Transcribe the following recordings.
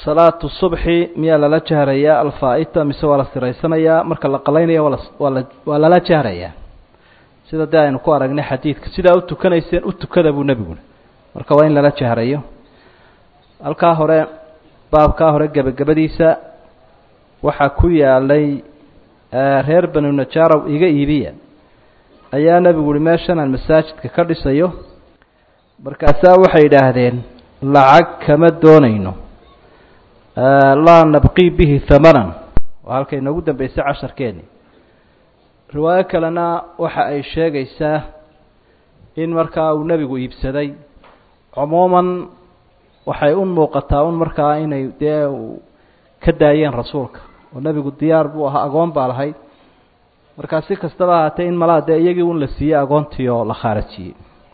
salaatu subxi miyaa lala jahrayaa alfaa-ita mise waa la siraysanayaa marka la qalaynaya waa la waa la waa lala jahrayaa sida dee aynu ku aragnay xadiidka sidaa u tukanayseen u tukada buu nebiguna marka waa in lala jahrayo halkaa hore baabkaa hore gebagabadiisa waxaa ku yaalay reer banu najaarow iga iibiya ayaa nebigu uhi meeshan aan masaajidka ka dhisayo markaasaa waxay yidhaahdeen lacag kama doonayno laa nabqii bihi hamanan waa halkay noogu dambeysay casharkeeni riwaayo kalena waxa ay sheegaysaa in markaa uu nebigu iibsaday cumuuman waxay u muuqataa un markaa inay dee ka daayeen rasuulka oo nebigu diyaar buu ahaa agoon baa lahayd markaa si kastaba ahaatee in malaa dee iyagii un la siiyey agoontii oo la khaarajiyey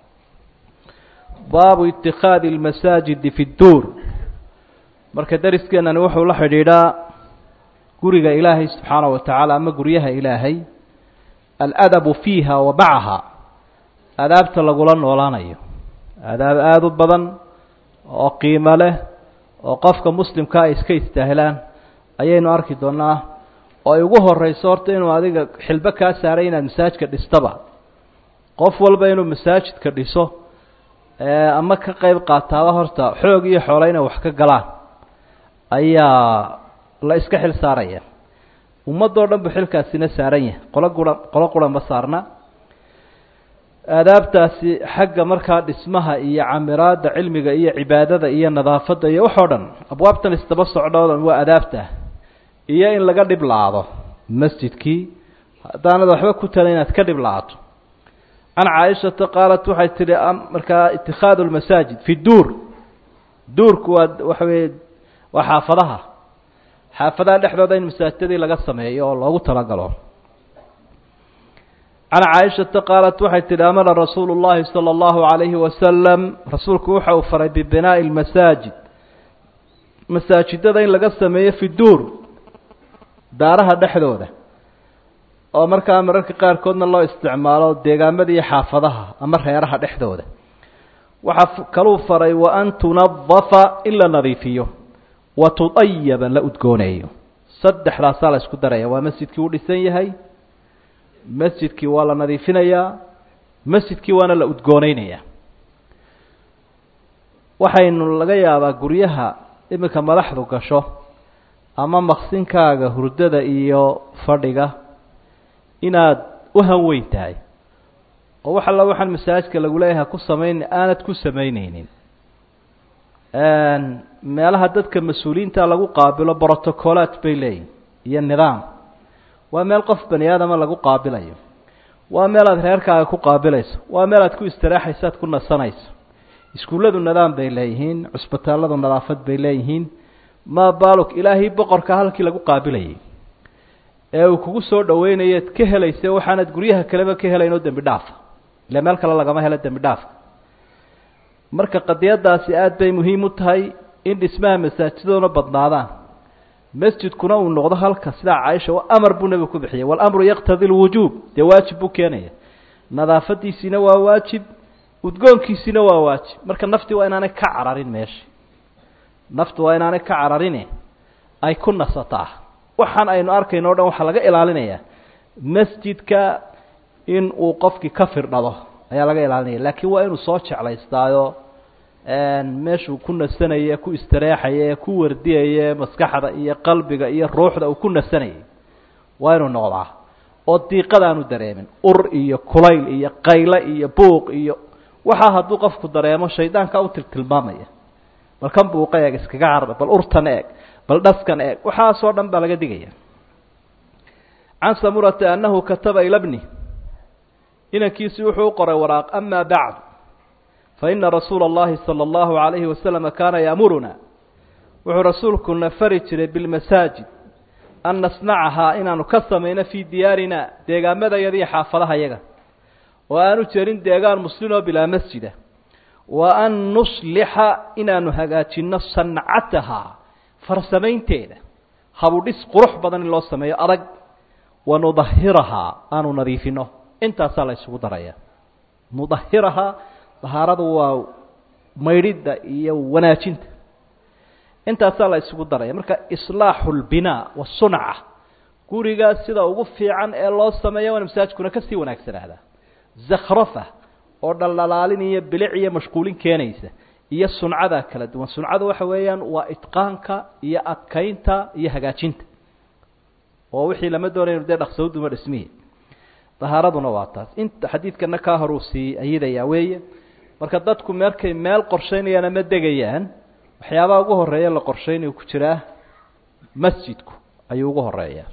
baabu itikaadi lmasaajidi fi dduur marka dariskeenani wuxuu la xidhiidhaa guriga ilaahay subxaana wa tacaala ama guryaha ilaahay aladabu fiiha wa macaha adaabta lagula noolaanayo adaab aada u badan oo qiimo leh oo qofka muslimka ay iska istaahilaan ayaynu arki doonaa oo ay ugu horeyso horta inuu adiga xilbo kaa saaray inaad masaajidka dhistaba qof walba inuu masaajidka dhiso ama ka qeyb qaataaba horta xoog iyo xoolo inay wax ka galaan ayaa la iska xil saaraya ummadoo dhan bu xilkaasina saaran yahay qolo gura qolo qura ma saarna aadaabtaasi xagga markaa dhismaha iyo camiraadda cilmiga iyo cibaadada iyo nadaafadda iyo waxoo dhan abwaabtan isdaba socdoo dhan waa adaabta iyo in laga dhib la-ado masjidkii haddaanad waxba ku tala inaad ka dhib la-ato can caaishata qaalat waxay tihi markaa itikaadu lmasaajid fi duur duurku waa waxa weye waa xaafadaha xaafadaha dhexdooda in masaajidadii laga sameeyo oo loogu talagalo can caaishata qaalat waxay tihi amara rasuulu llahi sala allahu calayhi wasalam rasuulku waxa uu faray bibinaa'i lmasaajid masaajidada in laga sameeyo fi duur daaraha dhexdooda oo markaa mararka qaarkoodna loo isticmaalo deegaamada iyo xaafadaha ama reeraha dhexdooda waxaa kaluu faray wa an tunadafa in la nadiifiyo wa tudayaba la udgooneeyo saddexdaasaa la isku daraya waa masjidkii u dhisan yahay masjidkii waa la nadiifinayaa masjidkii waana la udgooneynaya waxaynu laga yaabaa guryaha iminka madaxdu gasho ama maqsinkaaga hurdada iyo fadhiga inaad u hanweyn tahay oo wax alla waxaan masaajidka lagu leeyahay ku samayn aanad ku samayneynin meelaha dadka mas-uuliyiinta lagu qaabilo brotocolaat bay leeyihin iyo nidaam waa meel qof bani aadama lagu qaabilayo waa meel aad reerkaaga ku qaabilayso waa meel aad ku istiraexayso aad ku nasanayso iskuulladu nidaam bay leeyihiin cusbitaalladu nadaafad bay leeyihiin ma balog ilaahay boqorka halkii lagu qaabilayay ee uu kugu soo dhaweynayeed ka helaysa waxaanad guryaha kaleba ka helayn oo dembi dhaafa ile meel kale lagama helo dembi dhaafa marka qadiyadaasi aada bay muhiim u tahay in dhismaha masaajidaduna badnaadaan masjidkuna uu noqdo halka sidaa caaisha amar buu nebigu ku bixiyay walamru yaqtadi lwujuub dee waajib buu keenaya nadaafadiisiina waa waajib udgoonkiisiina waa waajib marka nafti waa inaanay ka cararin meesha naftu waa inaanay ka cararine ay ku nasataa waxaan aynu arkayno o dhan waxaa laga ilaalinayaa masjidka in uu qofkii ka firdhado ayaa laga ilaalinaya laakiin waa inuu soo jeclaystaayo meeshuu ku nasanaye ku istareexaye ku wardiyaye maskaxda iyo qalbiga iyo ruuxda uu ku nasanayay waa inuu noqdaa oo diiqadaanu dareemin ur iyo kulayl iyo qayle iyo buuq iyo waxaa hadduu qofku dareemo shaydaanka u tiltilmaamaya bal kan buuqa eeg iskaga carda bal urtan eeg bal dhaskan eeg waxaasoo dhan baa laga digaya can samurata annahu kataba ila bni inankiisii wuxuu u qoray waraaq ama bacd faina rasuula اllahi salى اllahu عalayhi wasalama kaana yaamuruna wuxuu rasuulkuna fari jiray bilmasaajid an nasnacahaa inaanu ka samayno fii diyaarina deegaamadayada iyo xaafadaha yaga oo aanu jerin deegaan muslimoo bilaa masjida wa an nuslixa inaanu hagaajinno sancatahaa farsamaynteeda habudhis qurux badan in loo sameeyo adag wa nudahirahaa aanu nadiifino intaasaa la isugu daraya nudahirahaa dahaaradu waa maydhidda iyo wanaajinta intaasaa la isugu daraya marka islaaxu lbinaa wasunca guriga sida ugu fiican ee loo sameeya waana masaajidkuna kasii wanaagsanaada zakhrafa oo dhaldhalaalin iyo bilic iyo mashquulin keenaysa iyo suncada kala duwan suncadu waxa weeyaan waa itqaanka iyo adkaynta iyo hagaajinta oo wixii lama doonaynu dee dhaqsawduma dhismihi dahaaraduna waa taas inta xadiidkana kaa horuu sii ayidayaa weeye marka dadku markay meel qorshaynayaan ama degayaan waxyaabaha ugu horeeya la qorshaynayo ku jiraa masjidku ayuu ugu horeeyaa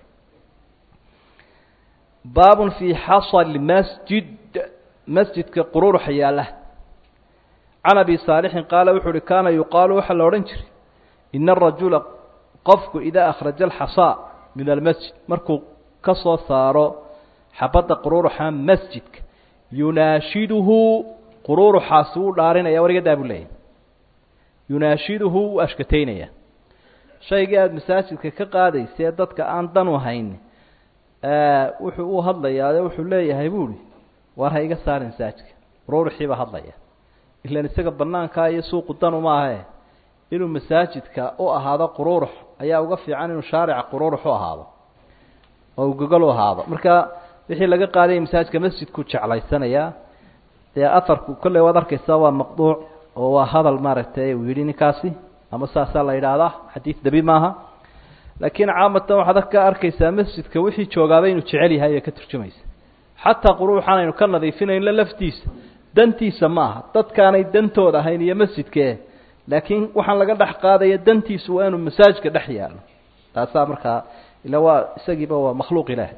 baabun fii xasal masjid masjidka qururuxa yaalla can abi saalixin qaala wuxuu uhi kaana yuqaalu waxaa la odhan jiray ina arajula qofku idaa akhraja alxasaa min almasjid markuu ka soo saaro xabadda qururuxa masjidka yunaashiduhu qururuxaasi wuu dhaarinaya warigadaa buu leeyahy yunaashiduhu wuu ashkataynaya shaygii aada masaajidka ka qaadaysa ee dadka aan dan u hayn wuxuu u hadlayaa wuxuu leeyahay buuhi waar ha iga saarin masaajidka qururuxii baa hadlaya ilan isaga banaankaa iyo suuqu danu maahae inuu masaajidka u ahaado qururux ayaa uga fiican inuu shaarica qururux u ahaado oo uu gogol u ahaado marka wixii laga qaadaya masaajidka masjidku jeclaysanayaa dee afarku kolley waad arkaysaa waa maqduuc oo waa hadal maaragtay uu yidhi ninkaasi ama saasaa la yidhaahdaa xadiid dabi maaha laakiin caamatan waxaad ka arkaysaa masjidka wixii joogaaba inuu jecel yahay ee ka turjumaysa xataa quruuxan aynu ka nadiifinayno laftiisa dantiisa ma aha dadkaanay dantooda ahayn iyo masjidkee laakiin waxaan laga dhex qaadaya dantiisu waa inuu masaajidka dhex yaalo taasaa markaa ila waa isagiiba waa makhluuq ilaah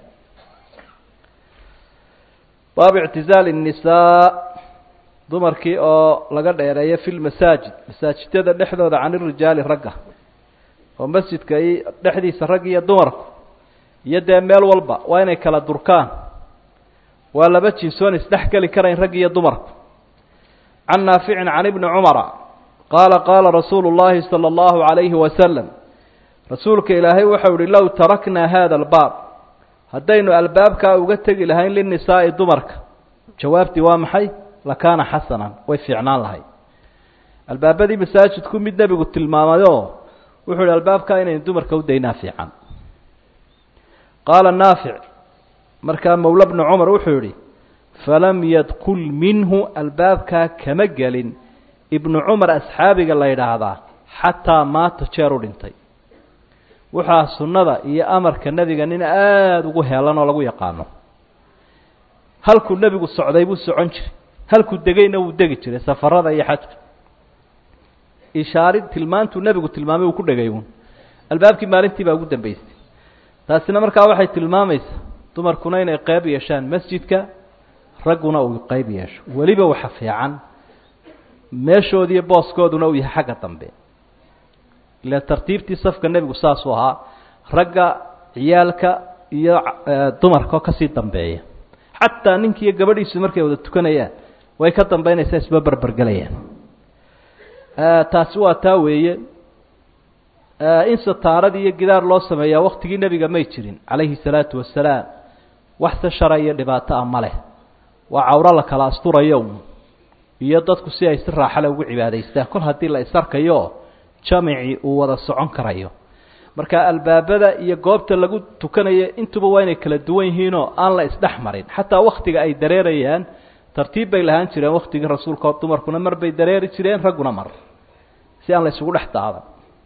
baabu ictizaali الnisaa dumarkii oo laga dheereeyo fi lmasaajid masaajidada dhexdooda can irijaali ragga oo masjidka dhexdiisa rag iyo dumarku iyo dee meel walba waa inay kala durkaan waa laba jinsoon isdhex geli karayn rag iyo dumarku can naaficin can ibni cumara qaala qaala rasuulu llahi salى اllahu عalayhi wasalam rasuulka ilaahay waxau ihi low taraknaa hada albaab haddaynu albaabkaa uga tegi lahayn linisaa'i dumarka jawaabtii waa maxay lakaana xasanan way fiicnaan lahay albaabadii masaajidku mid nebigu tilmaamayoo wuxuu ihi albaabkaa inaynu dumarka u daynaa fiican qaala naafic markaa mawla bnu cumar wuxuu yihi falam yadkul minhu albaabkaa kama gelin ibnu cumar asxaabiga la yidhaahdaa xataa maata jeer u dhintay waxaa sunnada iyo amarka nebiga nin aada ugu heelan oo lagu yaqaano halkuu nebigu socday buu socon jiray halkuu degayna wuu degi jiray safarada iyo xajka ishaarid tilmaantuu nebigu tilmaamay uu ku dhegay uun albaabkii maalintii baa ugu dambeysay taasina markaa waxay tilmaamaysaa dumarkuna inay qeyb yeeshaan masjidka ragguna uu qeyb yeesho weliba waxa fiican meeshoodiiyo booskooduna uu yahay xagga dambe ila tartiibtii safka nebigu saasuu ahaa ragga ciyaalka iyo dumarka oo kasii dambeeya xataa ninkiiyo gabadhiisu markay wada tukanayaan way ka dambeynaysaa isba berbergelayaan taasi waa taa weeye in sataaradii iyo gidaar loo sameeyaa waktigii nebiga may jirin calayhi salaatu wasalaam waxse shara iyo dhibaato ah ma leh waa cawro la kala asturayo iyo dadku si ay si raaxale ugu cibaadaystaan kol haddii la isarkayo jamicii uu wada socon karayo marka albaabada iyo goobta lagu tukanayo intuba waa inay kala duwan yihiinoo aan la isdhex marin xataa waktiga ay dareerayaan tartiib bay lahaan jireen waktigii rasuulka dumarkuna mar bay dareeri jireen ragguna mar si aan la isugu dhex daadan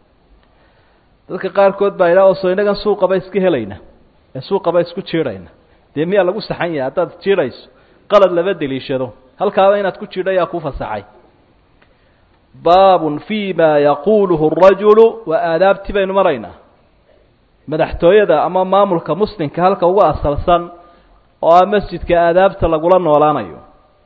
dadka qaarkood baa idhaha oso innagan suuqaba iska helayna ee suuqaba isku jiidhayna dee miyaa lagu saxan yahay haddaad jiidhayso qalad lama deliishado halkaaba inaad ku jiidho ayaa kuu fasaxay baabun fi ma yaquuluhu rajulu waa aadaabtii baynu maraynaa madaxtooyada ama maamulka muslimka halka ugu asalsan oo ah masjidka aadaabta lagula noolaanayo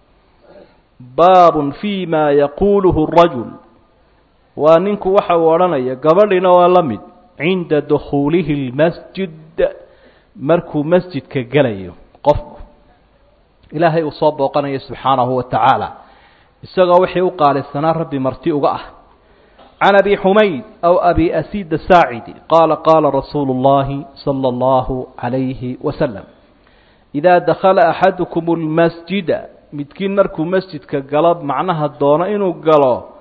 baabun fi ma yaquuluhu rajul waa ninku waxa uu odhanaya gabadhina waa la mid cinda dukhuulihi lmasjid markuu masjidka gelayo qofku ilaahay uu soo booqanayo subxaanahu wa tacaala isagoo wixii u qaalisanaa rabbi marti uga ah can abi xumayd aw abi asida saacidi qaala qaala rasuulu اllahi salى اllahu عalayhi wasalam idaa dakhala axadukum اlmasjida midkiin markuu masjidka galo macnaha doono inuu galo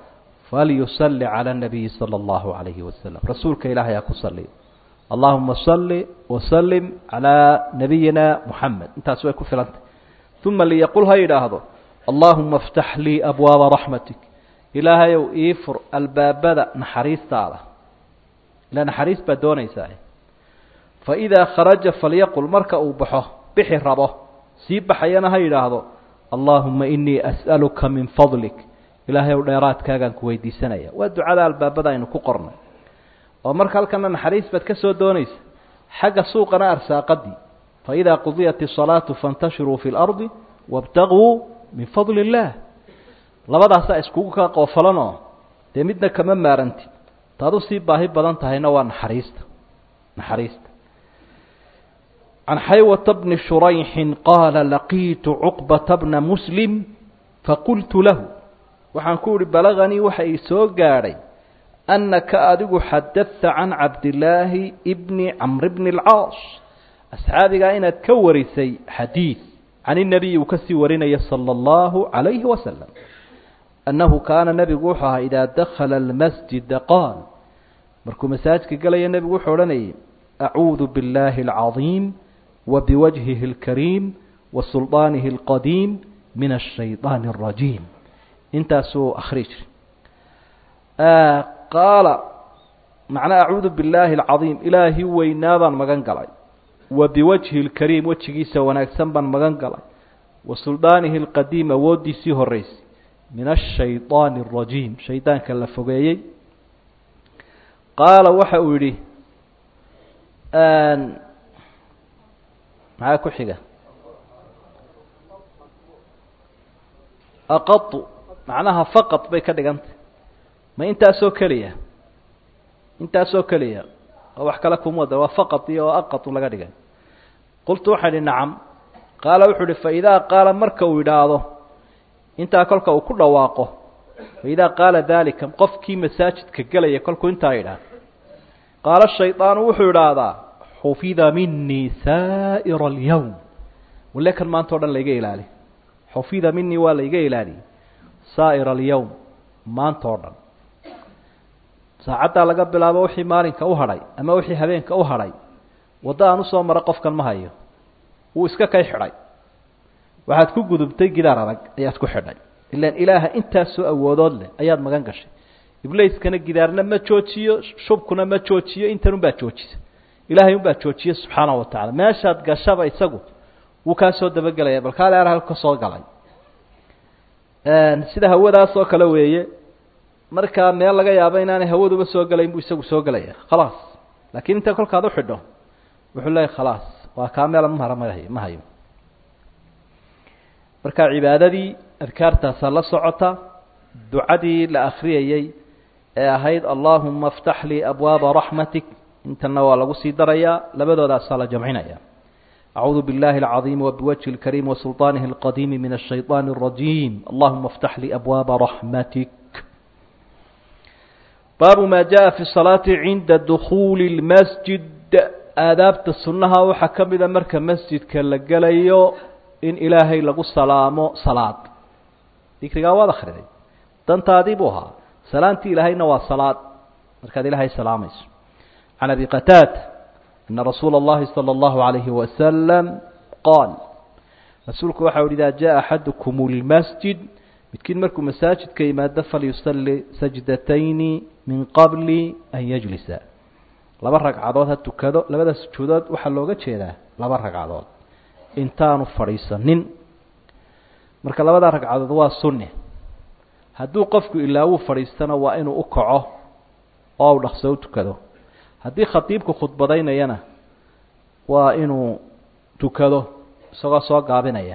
falyusalli cala nabiyi sala allahu calayhi wasalam rasuulka ilaahay ha ku saliyo allahuma salli wasalim calaa nabiyina muxamed intaas way ku filantay uma liyaqul ha yidhaahdo allahuma aftax lii abwaaba raxmatik ilaahayow ii fur albaabada naxariistaada ila naxariis baad doonaysaa faidaa kharaja falyaqul marka uu baxo bixi rabo sii baxayana ha yidhaahdo allaahuma inii as'aluka min fadlik ilaahayow dheeraadkaagaan ku weydiisanaya waa ducada albaabada aynu ku qornay oo marka halkana naxariis baad ka soo doonaysa xagga suuqana arsaaqadii faidaa qudiyat isalaatu faintashiruu fi lardi wabtaguu min fadli illaah labadaasaa iskugu kaa qoofalanoo dee midna kama maarantid taad usii baahi badan tahayna waa naxariista naxariista can xaywata bni shurayxin qaala laqiitu cuqbata bna muslim faqultu lahu waxaan ku ihi balaganii waxa ii soo gaadhay annaka adigu xadadta can cabdillaahi bni camri bni alcaas asxaabigaa inaad ka warisay xadiid can inabiyi uu kasii warinaya sala allahu calayhi wasalam annahu kaana nebigu wuxuu ahaa idaa dakhala almasjida qaal markuu masaajidka gelaya nebigu wuxuu odhanayay acuudu biاllaahi alcadiim wa biwajhihi اlkariim wa sulطaanihi اlqadiim min ashayطaani اrajiim intaasuu akhri jiri qaala macnaa acuudu billaahi alcadiim ilaahii weynaa baan magan galay wa biwajhi اlkariim wejigiisa wanaagsan baan magan galay wa suldaanihi اlqadiim awooddiisii horeysay min ashayطaani اrajiim shaydaanka la fogeeyey qaala waxa uu yidhi maxaa ku xiga aqadu macnaha faqad bay ka dhigantay ma intaasoo keliya intaasoo keliya oo wax kale kuma wada waa faqad iyo oo aqadu laga dhigay qultu waxaan idhi nacam qaala wuxuu uhi faidaa qaala marka uu yidhaahdo intaa kolka uu ku dhawaaqo faidaa qaala dalika qofkii masaajidka gelaya kolkuu intaa yidhaah qaala shaydaanu wuxuu idhaahdaa xufida minii saa'ira alyowm walle kan maanta o dhan layga ilaali xufida minii waa layga ilaaliyey saa'ira alyowm maanta oo dhan saacaddaa laga bilaabo wixii maalinka u hadhay ama wixii habeenka u hadhay waddo aan usoo maro qofkan ma hayo wuu iska kay xidhay waxaad ku gudubtay gidaar adag ayaad ku xidhay ilaan ilaaha intaasoo awoodood leh ayaad magan gashay iblaiskana gidaarna ma joojiyo shubkuna ma joojiyo intan unbaa joojisa ilaahay unbaa joojiye subxaana wa tacala meeshaad gashaba isagu wuu kaa soo dabagelaya bal kaale ar halka soo galay sida hawadaas oo kale weeye markaa meel laga yaabo inaanay hawaduba soo gelayn buu isagu soo gelaya khalaas laakiin inta kolkaad uxidho wuxuu leeyahy khalaas waa kaa meel mahara mahayo ma hayo marka cibaadadii adkaartaasaa la socota ducadii la akriyayey ee ahayd allahuma aftax lii abwaaba raxmatik intana waa lagu sii darayaa labadoodaasaa la jamcinaya acuudu biاllahi اlcaظiim wbiwajhi اlkariim wasulطaanihi اlqadiimi min الshayطaani الrajiim allahuma aftax lii abwaaba raxmatik baabu ma jaءa fi salaati cinda dukuuli اlmasjid aadaabta sunnaha waxaa ka mida marka masjidka la gelayo in ilaahay lagu salaamo salaad dikrigaa waad akriday dantaadii buu ahaa salaantii ilaahayna waa salaad markaad ilaahay salaamayso can abi qataada ana rasuula اllahi salى اllahu عalayhi wasalam qaal rasuulku waxa uhi idaa jaءa axadukum اlmasjid midkiin markuu masaajidka yimaado falyusali sajdatayni min qabli an yajlisa laba ragcadood ha tukado labada sujuudood waxaa looga jeedaa laba ragcadood intaanu fadhiisanin marka labada ragcadood waa sunni hadduu qofku ilaa wuu fadhiistana waa inuu u kaco oo u dhaqso u tukado haddii khatiibku khudbadaynayana waa inuu tukado isagoo soo gaabinaya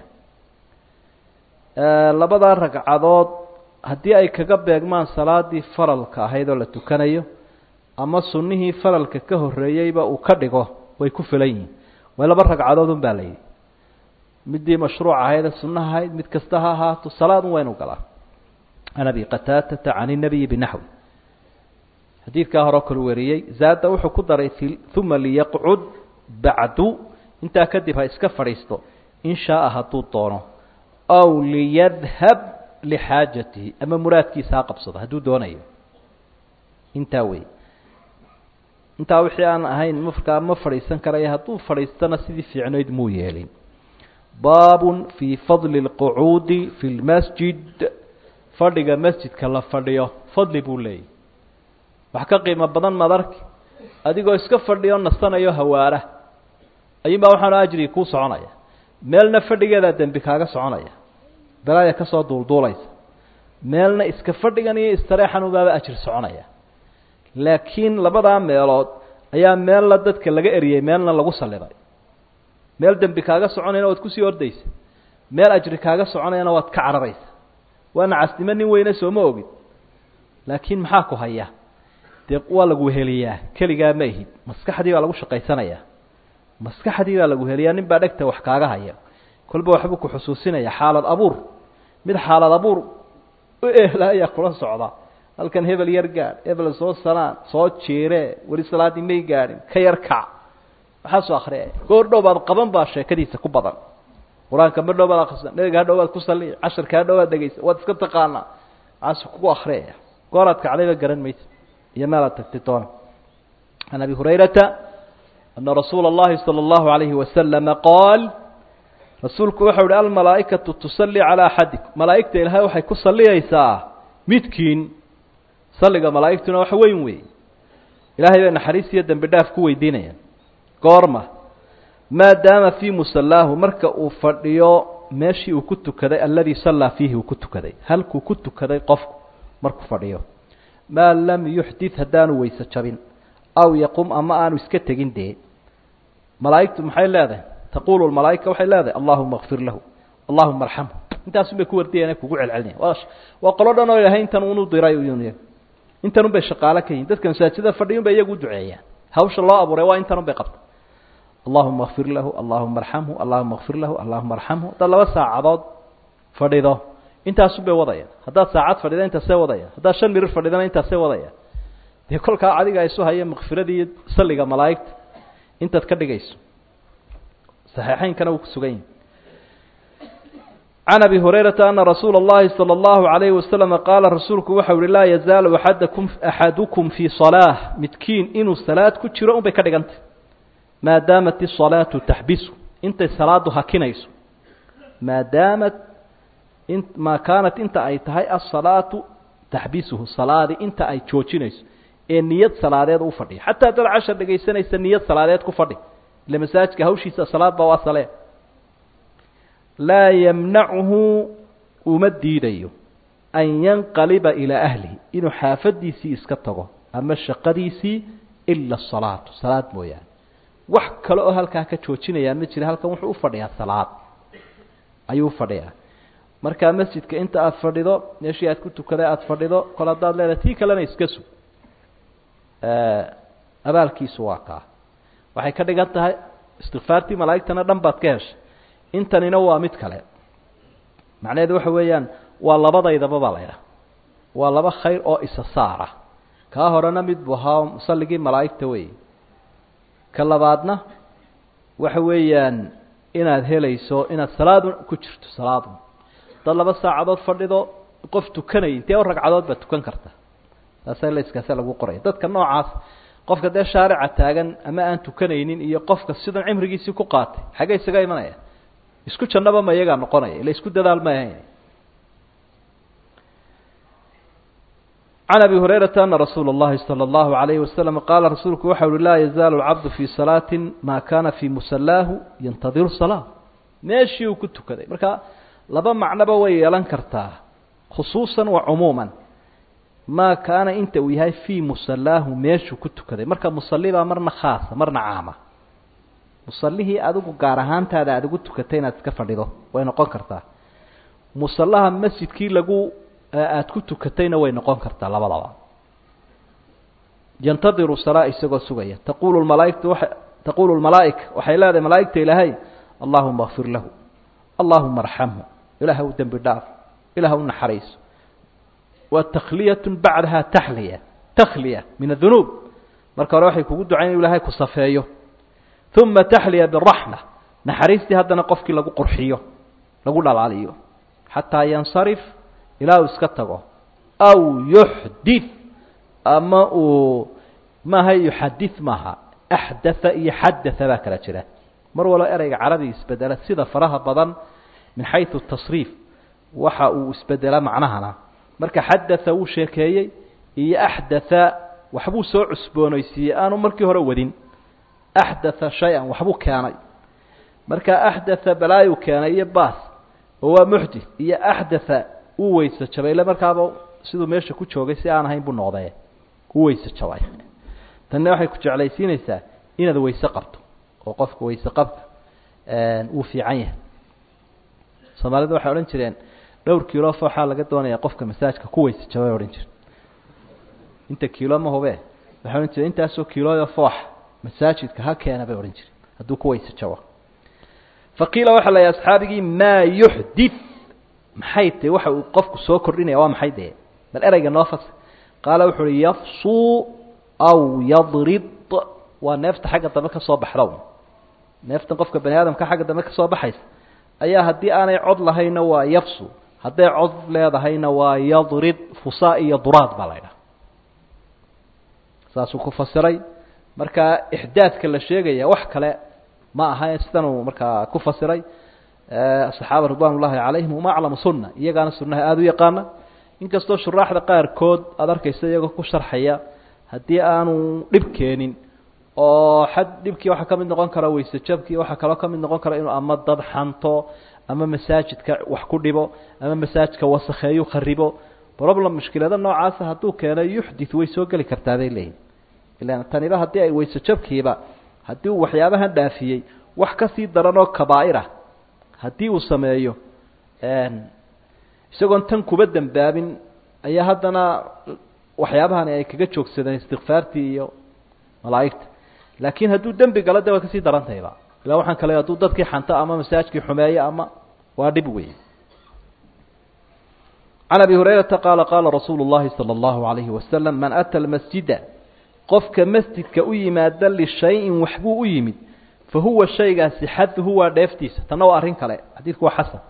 labada ragcadood haddii ay kaga beegmaan salaadii faralka ahayd oo la tukanayo ama sunnihii faralka ka horreeyeyba uu ka dhigo way ku filan yihiin way laba ragcadood un baa layidhi midii mashruuc ahayd ee sunnaha ahayd mid kasta ha ahaato salaad un waa inu galaa can abi qataatata can inabiyi binaxwi xadiidkaa hore kalu wariyey zaada wuxuu ku daray uma liyaqcud bacdu intaa kadib ha iska fadhiisto in shaaa hadduu doono aw liyadhab lixaajatihi ama muraadkiisa ha qabsado hadduu doonayo intaa wey intaa wixii aan ahayn markaa ma fadhiisan karaya hadduu fadhiistana sidii fiicnayd muu yeelin baabun fii fadli اlqucuudi fi lmasjid fadhiga masjidka la fadhiyo fadli buu leeyahy wax ka qiimo badan madarki adigoo iska fadhiyo nasanayo hawaara ayuunbaa waxaanu ajrigi kuu soconaya meelna fadhigeedaa dembi kaaga soconaya balaaya ka soo duulduulaysa meelna iska fadhigan iyo istareexan ubaaba ajri soconaya laakiin labadaa meelood ayaa meelna dadka laga eriyey meelna lagu salliday meel dembi kaaga soconayana waad kusii ordaysa meel ajri kaaga soconayana waad ka cararaysa waana casnimo nin weyne sooma ogid laakiin maxaa ku haya dee waa lagu heliyaa keligaa ma ihid maskaxdii baa lagu shaqaysanayaa maskaxdii baa lagu heliyaa nin baa dhegta wax kaaga haya kolba waxbuu ku xusuusinaya xaalad abuur mid xaalad abuur u ehla ayaa kula socda halkan hebel yar gaadh hebel soo sanaan soo jiire weli salaaddii may gaadhin ka yar kac maxaasoo akriya goor dhow baad qaban baa sheekadiisa ku badan qur-aanka ma dhow baad akrisa nabiga ha dhow baad ku salliya casharka ha dhow baad dhegaysa waad iska taqaanaa maxaasu kugu akriyaya gooraad kacdayba garan maysa iyo meelaad tagtay doona can abi hurayrata ana rasuula اllahi salى اllahu alayhi wasalama qaal rasuulku waxau uhi almalaa'ikatu tusalli calaa axadikum malaa'igta ilaahay waxay ku salliyaysaa midkiin salliga malaa'igtuna wax weyn weeye ilaahay bay naxariis iyo dembi dhaaf ku weydiinayaan goorma maadaama fii musallaahu marka uu fadhiyo meeshii uu ku tukaday alladii sallaa fiihi uu ku tukaday halkuu ku tukaday qofku markuu fadhiyo maa lam yuxdid haddaanu weyse jabin aw yaqum ama aanu iska tegin dee malaa'igtu maxay leedahay taqulu malaaika waxay leedahay allahuma kfir lahu allahuma arxamhu intaasun bay ku wardiyeen kugu celcelinaya waa waa qolo dhan oo ilahay intan unu diray intan un bay shaqaalo ka yihin dadka masaajida fadhiyun bay iyagu u duceeyaan hawsha loo abuuray waa intan un bay qabta allahuma kfir lahu allahuma arxamhu allahuma kfir lahu allahuma arxamhu haddaad laba saacadood fadhido intaasun bay wadayaan haddaad saacad fadhida intaasay wadayaan haddaad shan mirir fadhidana intaasay wadayaan dee kolkaa adiga isu haya makfiradii iyo salliga malaa'igta intaad ka dhigayso saxiixaynkana wuu ku sugan yahi can abi hurayrata ana rasuula اllahi salى اllahu عalayhi wasalama qaala rasuulku waxau uhi laa yazaalu axadakum axadukum fii salaaة midkiin inuu salaad ku jiro un bay ka dhigantay maadaamat isalaatu taxbisu intay salaadu hakinayso maadaamat maa kaanat inta ay tahay asalaatu taxbisuhu salaadi inta ay joojinayso ee niyad salaadeed u fadhiya xataa dad cashar dhegaysanaysa niyad salaadeed ku fadhi ile masaajidka hawshiisa salaad baa waa salee laa yamnachu uma diidayo an yanqaliba ilaa ahlihi inuu xaafadiisii iska tago ama shaqadiisii ila asalaatu salaad mooyaane wax kale oo halkaa ka joojinayaa ma jira halkan wuxuu u fadhiyaa salaad ayuu ufadhiyaa markaa masjidka inta aada fadhido meeshii aad ku tukaday aada fadhido kol haddaad leedahay tii kalena iska sug abaalkiisu waa kaa waxay ka dhigan tahay istikfaartii malaa'igtana dhan baad ka heshay intanina waa mid kale macnaheedu waxa weeyaan waa labadaydaba baa la ydhaha waa laba khayr oo isa saara kaa horena mid buu ahaa musalligii malaa'igta wey ka labaadna waxa weeyaan inaad helayso inaad salaadun ku jirto salaadun dad laba saacadood fadhido qof tukanaya intee o ragcadood baad tukan karta taasa laskaasa lagu qoraya dadka noocaas qofka dee shaarica taagan ama aan tukanaynin iyo qofka sidan cimrigiisii ku qaatay xaggee isaga imanaya isku jannaba ma iyagaa noqonaya ila isku dadaal ma ahayn can abi hurayrata ana rasuula اllahi salى اllahu alayhi wasalam qaala rasuulku waxa uhi laa yazaalu lcabdu fii salaati maa kaana fii musalaahu yantadiru salaa meeshii uu ku tukaday marka laba macnoba way yeelan kartaa khusuusan wa cumuuman maa kaana inta uu yahay fii musalaahu meeshuu ku tukaday marka musalibaa marna khaasa marna caama musalihii adigu gaar ahaantaada aada ugu tukatay inaad iska fadhido way noqon kartaa musallaha masjidkii lagu aada ku tukatayna way noqon kartaa labadaba yantadiru salaa isagoo sugaya taqulu malaaikatu waa taqulu lmalaa'ika waxay leedahay malaa'igta ilaahay allahuma kfir lahu allahuma arxamhu ilaah u dembi dhaaf ilaah u naxariiso wa takhliyat bacdaha taxliya takhliya min adunuub marka hore waxay kugu ducayn inu ilahay ku safeeyo uma taxliya biraxma naxariistii haddana qofkii lagu qurxiyo lagu dhalaaliyo xataa yansarif ilaa uu iska tago aw yuxdith ama uu maaha yuxadith maaha axdatha iyo xadatha baa kala jira mar walba ereyga carabi isbedela sida faraha badan min xayثu tasriif waxa uu isbedela macnahana marka xadatha wuu sheekeeyey iyo axdatha waxbuu soo cusboonaysiiyey aanu markii hore wadin axdatha shay-an waxbuu keenay marka axdatha balaayu keenay iyo baas oo waa muxdith iyo axdatha uu weyse jabay ile markaaba siduu meesha ku joogay si aan ahayn buu noqdee u weyse jabay tanna waxay ku jeclaysiinaysaa inaad weyse qabto oo qofka weyse qabta uu fiican yahay soomaalida waxay odhan jireen dhowr kiilo fooxaa laga doonaya qofka masaajka ku weyse jabay odhan jire inta kiilo ma hube waxay odhan jireen intaasoo kiilooyo foox masaajidka ha keena bay odhan jireen hadduu ku weyse jabo faqiila waxaa la yidhi asxaabigii maa yuxdith maxay tahy waxa uu qofku soo kordhinaya waa maxay dee bal ereyga noo fas qaala wuxu uhi yafsuu aw yadrid waa neefta xagga dambe ka soo baxda neeftan qofka bani aadamka xagga dambe ka soo baxaysa ayaa haddii aanay cod lahayna waa yafsu hadday cod leedahayna waa yadrid fusaa iyo duraad baa la ydhaha saasuu ku fasiray marka ixdaadka la sheegaya wax kale ma aha sidanuu markaa ku fasiray saxaaba ridwan ullahi calayhim uma aclamu sunna iyagaana sunnaha aada u yaqaana inkastoo shuraaxda qaarkood aada arkaysa iyagoo ku sharxaya haddii aanu dhib keenin oo xad dhibkii waxaa ka mid noqon kara weyse jabkii waxaa kaloo ka mid noqon kara inuu ama dad xanto ama masaajidka wax ku dhibo ama masaajidka wasakheeyu kharibo problem mushkilada noocaasa hadduu keeno yuxdith way soo geli kartaa bay leeyihin ilan taniba haddii ay weyse jabkiiba haddii uu waxyaabahan dhaafiyey wax kasii daran oo kabaa'irah haddii uu sameeyo isagoon tan kuba dembaabin ayaa haddana waxyaabahani ay kaga joogsadeen istikfaartii iyo malaa'igta laakiin hadduu dembi galo de way kasii darantayba ila waxaan kale hadduu dadkii xanto ama masaajkii xumeeyo ama waa dhib wey can abi hurayrata qaala qaala rasuulu llahi salى اllahu alayhi wasalam man ata lmasjida qofka masjidka u yimaada lishayin waxbuu u yimid fa huwa shaygaasi xaduhu waa dheeftiisa tanna waa arrin kale xadiidku waa xasan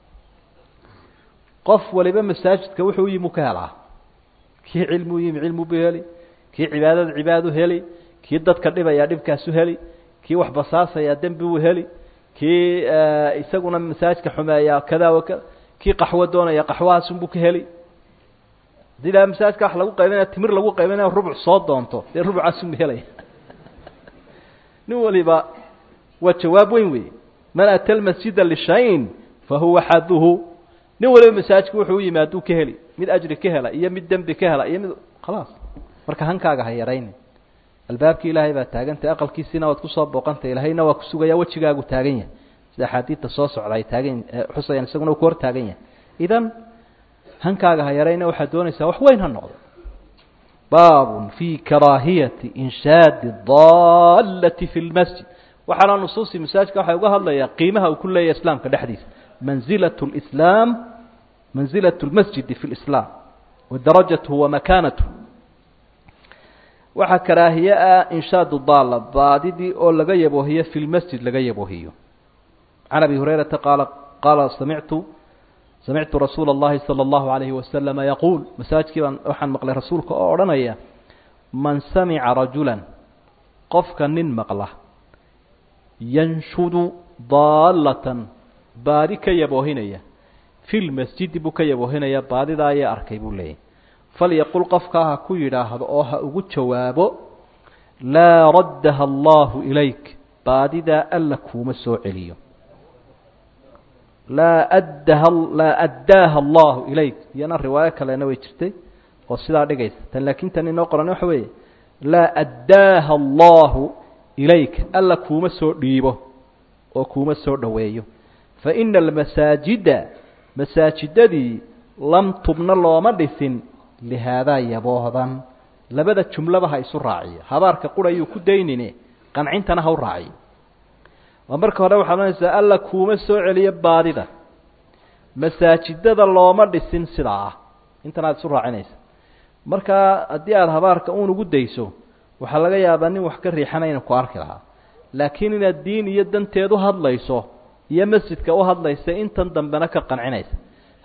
qof waliba masaajidka wuxuu u yimi u ka helaa kii cilmi u yimi cilmi bu heli kii cibaadada cibaadu heli kii dadka dhibayaa dhibkaasu heli kii wax basaasayaa dembi u heli kii isaguna masaajidka xumeeyaa kada wa kada kii qaxwo doonaya qaxwahaasunbuu ka heli haddii ilaha masaajidka wax lagu qaybinaya timir lagu qaybinaya rubuc soo doonto dee rubucaasunbu helaya nin waliba waa jawaab weyn wey man ata lmasjida lishayin fa huwa xaduhu nin waliba masaajidka wuxuu u yimi hadduu ka heli mid ajri ka hela iyo mid dembi ka hela iyo mid khalaas marka hankaaga ha yarayni albaabkii ilaahay baa taagantay aqalkiisiina waad kusoo booqantay ilaahayna waa kusugaya wejigaagu taagan yahay sida axaadiidta soo socda ay taagan xusayaan isaguna uu ku hor taagan yahay idan hankaaga ha yarayna waxaad doonaysaa wax weyn ha noqdo baabun fi karaahiyati inshaadi dallati fi lmasjid waxaana nusuusi masaajidka waxay uga hadlayaa qiimaha uu ku leeyahay islaamka dhexdiisa manzilat lislaam manzilat lmasjidi fi lislaam wa darajatuhu wa makaanatuhu waxaa karaahiye ah inshaadu daalla baadidii oo laga yaboohiyo fi lmasjid laga yaboohiyo can abi hurayrata qaala qaala samictu samictu rasuula اllahi salى اllahu alayhi wasalama yaquul masaajidkii baan waxaan maqlay rasuulka oo odhanaya man samica rajula qofka nin maqla yanshudu daallatan baadi ka yaboohinaya fi lmasjidi buu ka yaboohinaya baadidaa ayaa arkay buu leeyahy falyaqul qofkaa ha ku yidhaahdo oo ha ugu jawaabo laa raddaha allahu ilayk baadidaa alla kuuma soo celiyo laa addaha laa addaaha allahu ilayk iyana riwaayo kalena way jirtay oo sidaa dhigaysa tan laakiin tan inoo qoran waxa weeye laa addaaha allahu ilayka alla kuuma soo dhiibo oo kuuma soo dhoweeyo fa ina almasaajida masaajidadii lam tubna looma dhisin lihaadaa yaboohdan labada jumlaba ha isu raaciyo habaarka qurayuu ku daynine qancintana ha u raaciyo waa marka hore waxaad ohanaysaa alla kuuma soo celiyo baadida masaajidada looma dhisin sidaa ah intan aad isu raacinaysa markaa haddii aada habaarka uun ugu dayso waxaa laga yaabaa nin wax ka riixanayna ku arki lahaa laakiin inaad diin iyo danteed u hadlayso iyo masjidka u hadlaysa intan dambena ka qancinaysa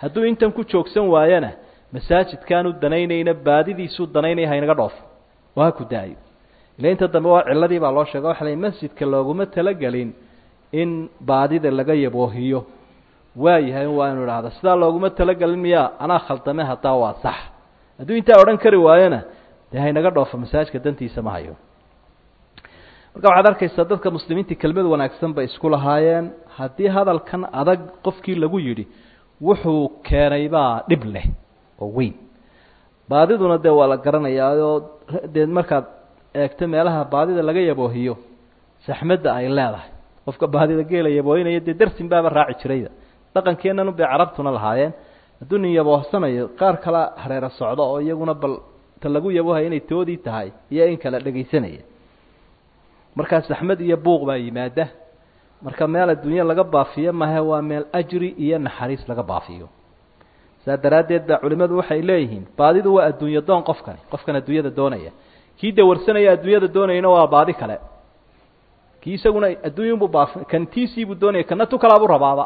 hadduu intan ku joogsan waayana masaajidkaanu danaynayna baadidiisuu danaynaya haynaga dhoofo oo ha ku daayo ila inta dambe waa ciladii baa loo sheega waxa la masjidka looguma talagelin in baadida laga yaboohiyo waayahay waa inu idhaahda sidaa looguma talagelin miyaa anaa khaldame haddaa waa sax hadduu intaa odhan kari waayona dee haynaga dhoofo masaajidka dantiisa ma hayo marka waxaad arkaysaa dadka muslimiinta kelmad wanaagsan bay isku lahaayeen haddii hadalkan adag qofkii lagu yidhi wuxuu keenay baa dhib leh oo weyn baadiduna dee waa la garanayaa oo dee markaad eegto meelaha baadida laga yaboohiyo saxmadda ay leedahay qofka baadida geela yaboohinaya dee darsin baaba raaci jirayda dhaqankeenanu bay carabtuna lahaayeen hadduu nin yaboohsanayo qaar kala hareero socdo oo iyaguna bal ta lagu yaboohaya inay toodii tahay iyo in kala dhegaysanaya markaa saxmad iyo buuq baa yimaada marka meel adduunye laga baafiyo mahe waa meel ajri iyo naxariis laga baafiyo saa daraaddeed baa culimmadu waxay leeyihiin baadidu waa adduunyo doon qofkani qofkan adduunyada doonaya kii dawarsanaya adduunyada doonayana waa baadi kale kii isaguna adduunyunbuu baafi kan tiisiibuu doonaya kana tu kalaabuu rabaaba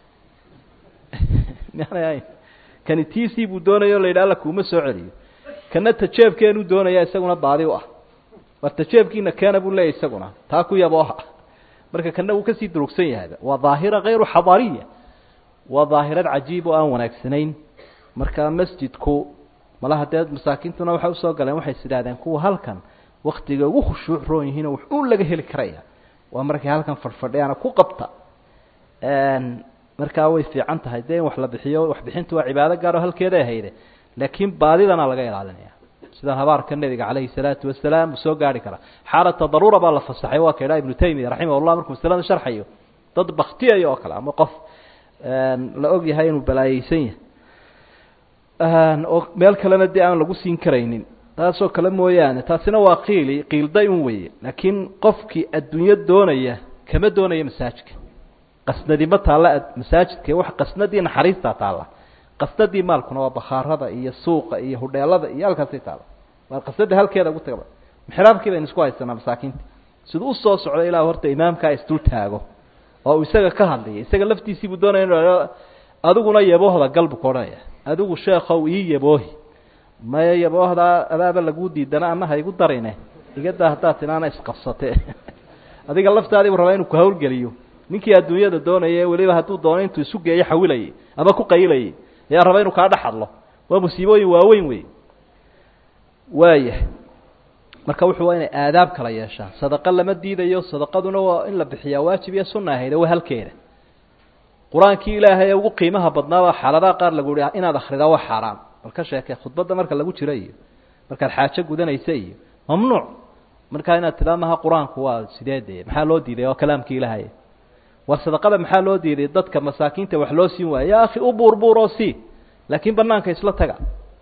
maana kani tiisii buu doonaya o la yidhaha alla kuuma soo celiyo kana tajeebkeenuu doonaya isaguna baadi u ah war tajeebkiina keena buu leeyahy isaguna taa ku yabooha marka kana wuu kasii durugsan yahayba waa daahira kayru xadariya waa daahirad cajiib oo aan wanaagsanayn marka masjidku malaha dee masaakiintuna waxay usoo galeen waxay is idhahdeen kuwa halkan waktiga ugu khushuuc roon yihiinoo wax uun laga heli karaya waa markay halkan fadhfadhiyaana ku qabta markaa way fiican tahay dee in wax la bixiyo waxbixintu waa cibaado gaar oo halkeeday hayde laakiin baadidana laga ilaalinaya sida habaarka nebiga calayhi salaatu wasalaam uu soo gaari karaa xaalata daruura baa la fasaxay waa ka idhaha ibnu taymiya raximahullah markuu masalada sharxayo dad baktiyayo oo kale ama qof la og yahay inuu balaayeysan yahay oo meel kalena dee aan lagu siin karaynin taasoo kale mooyaane taasina waa qiili qiilday un weeye laakiin qofkii adduunyo doonaya kama doonaya masaajidka qasnadi ma taalla masaajidka wax qasnadii naxariistaa taalla qasnadii maalkuna waa bakhaarada iyo suuqa iyo hudheelada iyo halkaasay taalla waa qasnada halkeeda ugu tagaba mixraabkii baynu isku haysanaa masaakiinta siduu usoo socdo ilaa horta imaamkaa isdul taago oo uu isaga ka hadlaya isaga laftiisiibuu doonaya inu adiguna yaboohda galbu ka odhanaya adigu sheekow ii yaboohi maya yaboohdaa adaaba laguu diidana ana ha igu darine igadaa haddaad tinaana isqabsate adiga laftaadiibu rabaa inuu ku hawlgeliyo ninkii adduunyada doonaya weliba hadduu doono intuu isu geeyo xawilayay ama ku qayilayay ayaa raba inuu kaa dhex hadlo waa musiibooyin waaweyn wey waayahay marka wuxuu waa inay aadaab kala yeeshaan sadaqa lama diidayo sadaqaduna waa in la bixiyaa waajib iyo sunna ahayde waa halkeeda qur-aankii ilaahay ee ugu qiimaha badnaabaa xaaladaha qaar lagu yihi inaad akridaa waa xaaraan bal ka sheekee khudbadda marka lagu jiro iyo markaad xaajo gudanaysa iyo mamnuuc markaa inaad tidaa maha qur-aanku waa sideede maxaa loo diiday oo kalaamkii ilaahay war sadaqada maxaa loo diiday dadka masaakiinta wax loo siin waaya ya akhi u buurbuur oo sii laakiin banaanka isla taga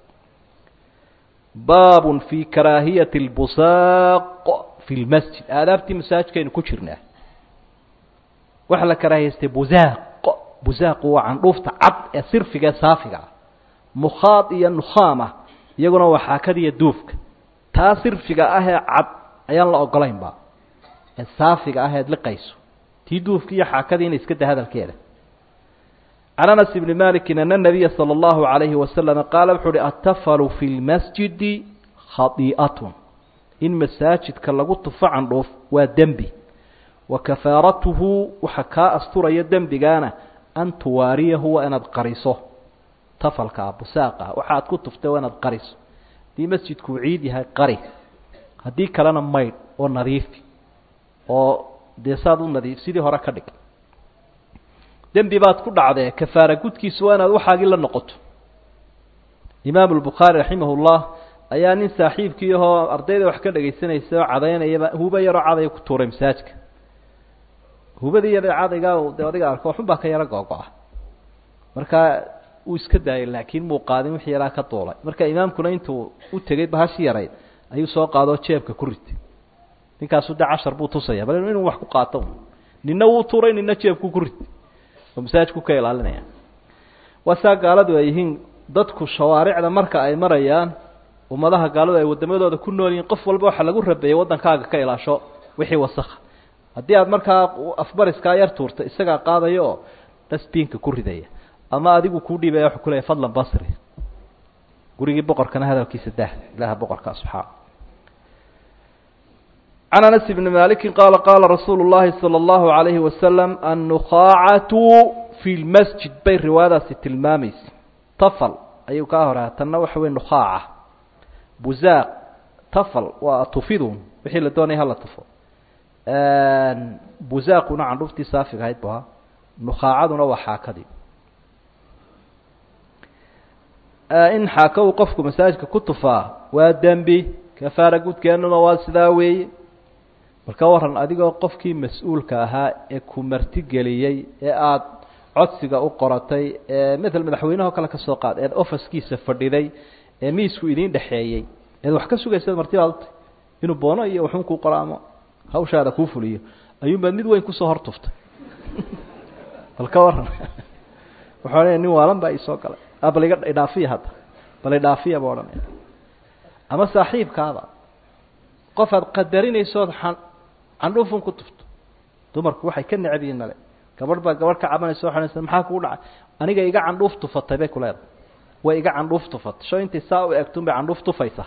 baabun fi karaahiyati اlbusaaq fi lmasjid aadaabtii masaajidkaynu ku jirnaa waxaa la karaahiyaystay busaaq busaaqu waa candhuufta cad ee sirfiga ee saafiga ah mukhaad iyo nukhaama iyaguna waa xaakada iyo duufka taa sirfiga ah ee cad ayaan la ogolaynba ee saafiga ah eed liqayso tii duufki iyo xaakadiina iska da hadalkeeda can anas ibni maliki ana nabiya salى اllahu alayhi wasalama qaala wuxu uhi atafalu fi lmasjidi khadii'atun in masaajidka lagu tufo candhuuf waa dembi wa kafaaratuhu waxa kaa asturaya dembigaana an tuwaariyahu waa inaad qariso tafalkaa busaaqa waxaad ku tuftay waa inaad qariso haddii masjidku uu ciid yahay qari haddii kalena maydh oo nadiifi oo dee saad u nadiif sidii hore ka dhig dembi baad ku dhacdee kafaara gudkiisu waa inaad waxaagii la noqoto imaamu albukhaari raximah llah ayaa nin saaxiibkii ahoo ardayda wax ka dhegaysanaysa oo cadaynayaba huba yaroo cadaya ku tuuray masaajka hubadii yada cadaygaa de adiga arko waxun baa ka yaro googo-a markaa uu iska daayay laakiin muu qaadin wixii yaraa ka duulay marka imaamkuna intuu u tegey bahashi yarayd ayuu soo qaadoo jeebka ku ritay ninkaasu de cashar buu tusaya bal inuu wax ku qaato nina wuu tuuray nina jeebku ku ritay oo masaajidku ka ilaalinaya waa saa gaaladu ay yihiin dadku shawaaricda marka ay marayaan ummadaha gaaladu ay wadamadooda ku nool yihiin qof walba waxaa lagu rabeeyey waddankaaga ka ilaasho wixii wasakha haddii aad markaa afbariskaa yar tuurta isagaa qaadaya oo dasbiinka ku ridaya ama adigu kuu dhiibaya wuxuu ku leeyahy fadlan basri gurigii boqorkana hadalkiisa dah ilaha boqorkaa subxaana can anas bni maliki qaala qaala rasuulu llahi salى اllahu alayhi wasalam annukaacatu fi lmasjid bay riwaayadaasi tilmaamaysa tafal ayuu kaa horaa tanna waxa wey nukaaca buzaaq tafal waa tufidun wixii la doonaya hala tufo buzaaquna candhuftii saafiga ahayd bu ahaa nukaacaduna waa xaakadii in xaaka uu qofku masaajidka ku tufaa waa dembi kafaara gudkeennuna waa sidaa weeye marka waran adigoo qofkii mas-uulka ahaa ee ku martigeliyey ee aada codsiga u qoratay ee maala madaxweyneho kale ka soo qaad eed ofiskiisa fadhiday ee miisku idiin dhexeeyey eed wax ka sugaysaed martibaad utay inuu boono iyo waxun kuu qoro ama hawshaada kuu fuliyo ayuunbaad mid weyn kusoo hor tuftay bal ka waran waxaa leeya nin waalan baa iisoo galay a bal iga idhaafiya hadda bal idhaafiya ba odhanaya ama saaxiibkaada qof aad qadarinaysood an candhuufun ku tufto dumarku waxay ka necab yihiin male gabadh baa gabadh ka cabanaysa o xanaysa maxaa kugu dhacay aniga iga candhuuf tufatay bay ku leedahay way iga candhuuf tufatay sho intay saa u egtun bay candhuuf tufaysaa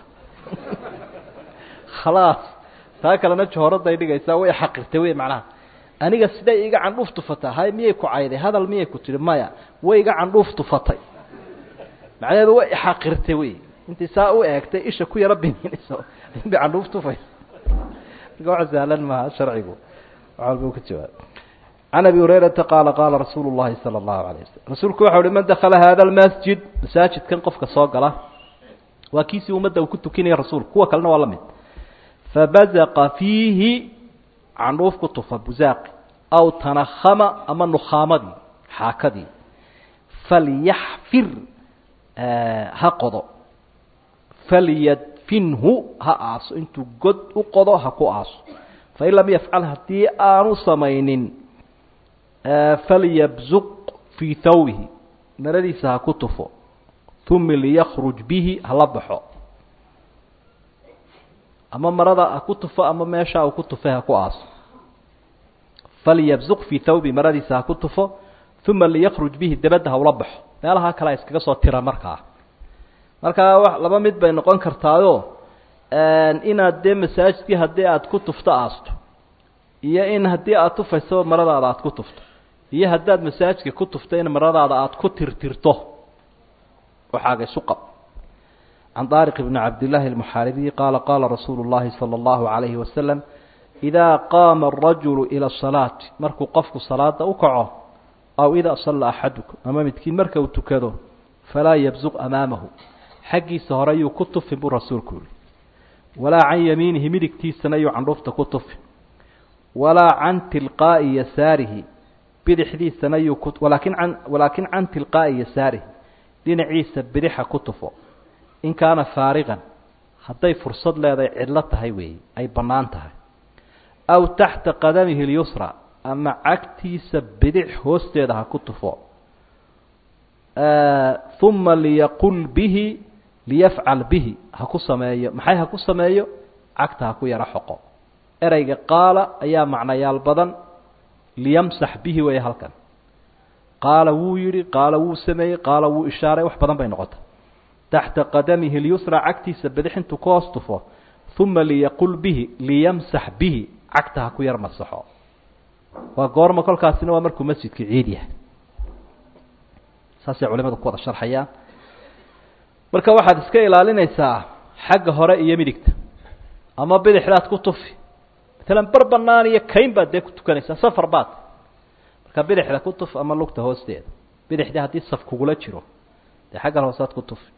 khalaas taa kalena jahooraday dhigaysaa way xaqirtay wey macnaha aniga siday iga candhuuf tufataa hay miyay ku cayday hadal miyay ku tihi maya way iga candhuuf tufatay macnaheedu way xaqirtay wey intay saa u eegtay isha ku yaro bininayso bay candhuuf tufaysa marka wax sahlan maaha sharcigu wax walba u ka jawaab can abi hurayrata qaala qaala rasuulu llahi sala allahu alayh wasalam rasuulku waxa uhi man dakala hada lmasjid masaajidkan qofka soo gala waa kiisii ummadda uu ku tukinaya rasuulku kuwa kalena waa la mid fabazaqa fiihi candhuuf ku tufa buzaaqi aw tanahama ama nukhaamadii xaakadii falyaxfir ha qodo falyadfinhu ha aaso intuu god u qodo ha ku aaso fain lam yafcal haddii aanu samaynin falyabzuq fii thawbihi maradiisa ha ku tufo uma liyakruj bihi hala baxo ama marada ha ku tufo ama meesha uu ku tufay ha ku aaso falyabzuq fii thawbi maradiisa ha ku tufo uma liyakruj bihi dabadda hawla baxo meelaha kale iskaga soo tira markaa markaa w laba mid bay noqon kartaayo inaad dee masaajidkii haddii aada ku tufto aasto iyo in haddii aada tufayso maradaada aada ku tufto iyo haddaad masaajidka ku tufto in maradaada aada ku tirtirto waxaaga isu qab can daariq bni cabdillaahi almuxaaribiyi qaala qaala rasuulu llahi sala allahu calayhi wasalam idaa qaama arajulu ila asalaati markuu qofku salaada u kaco aw idaa salla axadukum ama midkiin marka uu tukado falaa yabsuq amaamahu xaggiisa hore yuu ku tufin buu rasuulku yihi walaa can yamiinihi midigtiisana yuu candhuufta ku tufin walaa can tilqaa'i yasaarihi bidixdiisana yuu ku walaakin can walaakin can tilqaa'i yasaarihi dhinaciisa bidixa ku tufo in kaana faariqan hadday fursad leedahay cidlo tahay weeye ay bannaan tahay aw taxta qadamihi اlyusra ama cagtiisa bidix hoosteeda ha ku tufo uma liyaqul bihi liyafcal bihi ha ku sameeyo maxay ha ku sameeyo cagta ha ku yaro xoqo ereyga qaala ayaa macnayaal badan liyamsax bihi weeye halkan qaala wuu yidhi qaala wuu sameeyey qaala wuu ishaaray wax badan bay noqotay taxta qadamihi اlyusra cagtiisa bidix intuu ka hoos tufo uma liyaqul bihi liyamsax bihi cagta ha ku yar masaxo waa goorma kolkaasina waa markuu masjidka ciid yahay saasay culimadu ku wada sharxayaan marka waxaad iska ilaalinaysaa xagga hore iyo midigta ama bidixdaad ku tufi maalan bar banaan iyo kayn baad dee ku tukanaysaa safar baad marka bidixda ku tuf ama lugta hoosteeda bidixdii haddii saf kugula jiro dee xaggan hoosaad ku tufi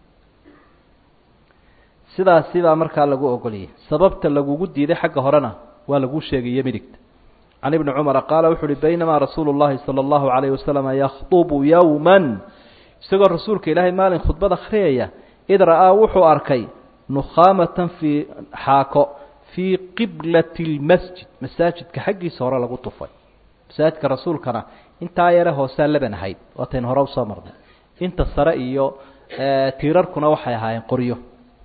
sidaasi baa markaa lagu ogoliyey sababta lagugu diiday xagga horena waa laguu sheegayo midigta can ibni cumara qaala wuxu uhi baynamaa rasuulu llahi sala allahu calayh wasalama yakhdubu yowman isagoo rasuulka ilaahay maalin khudbad akhriyaya id ra'aa wuxuu arkay nukhaamatan fii xaako fii qiblati lmasjid masaajidka xaggiisa hore lagu tufay masaajidka rasuulkana intaa yare hoosaa leban ahayd waataynu hore usoo marnay inta sare iyo tiirarkuna waxay ahaayeen qoryo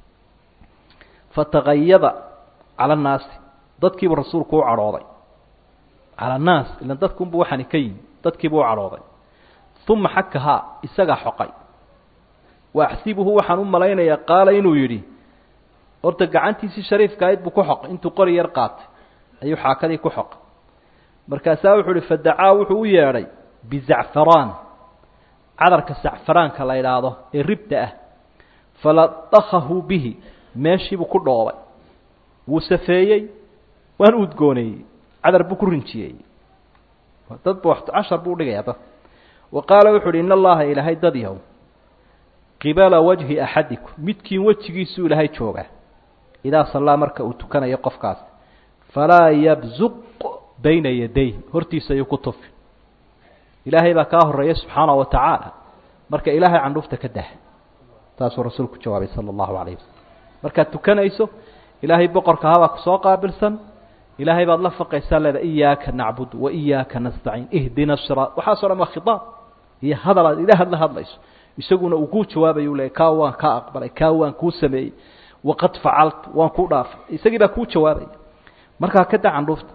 fatagayada cala annaasi dadkiibuu rasuulku u cadhooday cala annaas ilan dadkunbu waxaani ka yimi dadkiibuu u cadhooday uma xakahaa isagaa xoqay wa axsibuhu waxaan u malaynayaa qaala inuu yidhi horta gacantiisii shariifka ahayd buu ku xoqay intuu qori yar qaatay ayuu xaakadii ku xoqay markaasaa wuxuu uhi fadacaa wuxuu u yeedhay bizacfaraan cadarka sacfaraanka la idhaahdo ee ribta ah faladakahu bihi meeshiibuu ku dhoobay wuu safeeyey waan udgooneeyey cadar buu ku rinjiyey dadba cashar buu udhigayaa dad wa qaala wuxu uhi in allaha ilaahay dad yahow qibala wajhi axadikum midkiin wejigiisuu ilaahay joogaa idaa sallaa marka uu tukanayo qofkaas falaa yabzuq bayna yaday hortiisa ayuu ku tufi ilaahay baa kaa horeeya subxaana wa tacaala marka ilaahay candhuufta ka dah taasuu rasuulku jawaabay sala allahu calayh wasalam markaad tukanayso ilaahay boqorka habaa kusoo qaabilsan ilaahay baad la faqaysaa leeda iyaaka nacbud wa iyaaka nastaciin ihdina siraat waxaaso dhan waa khitaab iyo hadal aad ilaahad la hadlayso isaguna uu kuu jawaabayu leeyay kaa waan kaa aqbalay kaa waan kuu sameeyey waqad facaltu waan kuu dhaafay isagii baa kuu jawaabaya markaa ka da candhuufta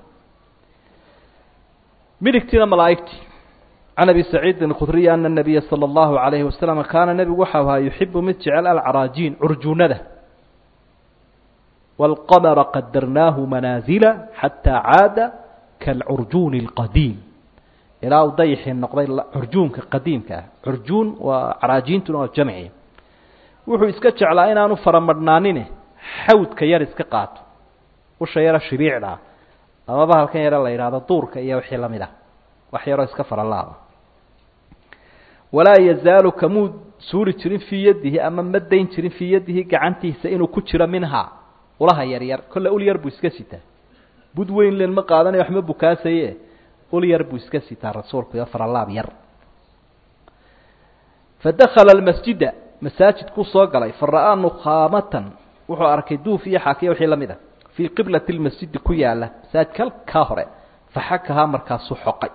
midigtiina malaa'igtii can abi saciidin khudriy ana nabiya sala allahu calayhi wasalam kaana nebigu waxau ahaa yuxibu mid jecel alcaraajiin curjuunada wاlqamara qadarnaahu manaazila xataa caada kaalcurjuuni اlqadiim ilaa uu dayixii noqday curjuunka qadiimka ah curjuun waa caraajiintuna waa jamci wuxuu iska jeclaa inaanu faramadhnaanine xawdka yar iska qaato usha yara shiriicda ama bahalkan yare la yidhaahdo duurka iyo wixii lamid ah wax yaroo iska faralaada walaa yazaalu kamuu suuri jirin fii yadihi ama ma dayn jirin fii yadihi gacantiisa inuu ku jiro minhaa ulaha yaryar kolle ul yar buu iska sitaa bud weyn len ma qaadanayo waxma bukaasaye ul yar buu iska sitaa rasuulku iyo faralaab yar fadakala almasjida masaajidkuu soo galay fara'aa nukhaamatan wuxuu arkay duuf iyo xaakiya wixii lamid a fii qiblati lmasjidi ku yaala masaajidka halkaa hore faxakahaa markaasuu xoqay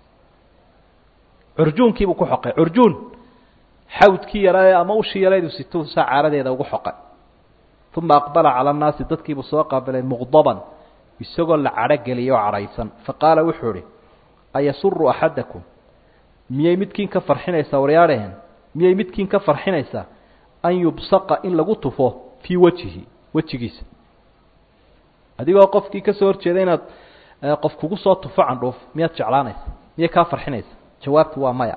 curjuunkiibuu ku xoqay curjuun xawdkii yaraa ama ushii yaraydu situu saa caaradeeda ugu xoqay uma aqbala cala annaasi dadkiibuu soo qaabilay muqdaban isagoo la cadho geliyay oo cadhaysan faqaala wuxuu idhi ayasuru axadakum miyay midkiin ka farxinaysaa waryaadhehen miyay midkiin ka farxinaysaa an yubsaqa in lagu tufo fii wajhihi wejigiisa adigoo qofkii ka soo horjeeda inaad qof kugu soo tufo candhuuf miyaad jeclaanaysa miyay kaa farxinaysa jawaabtu waa maya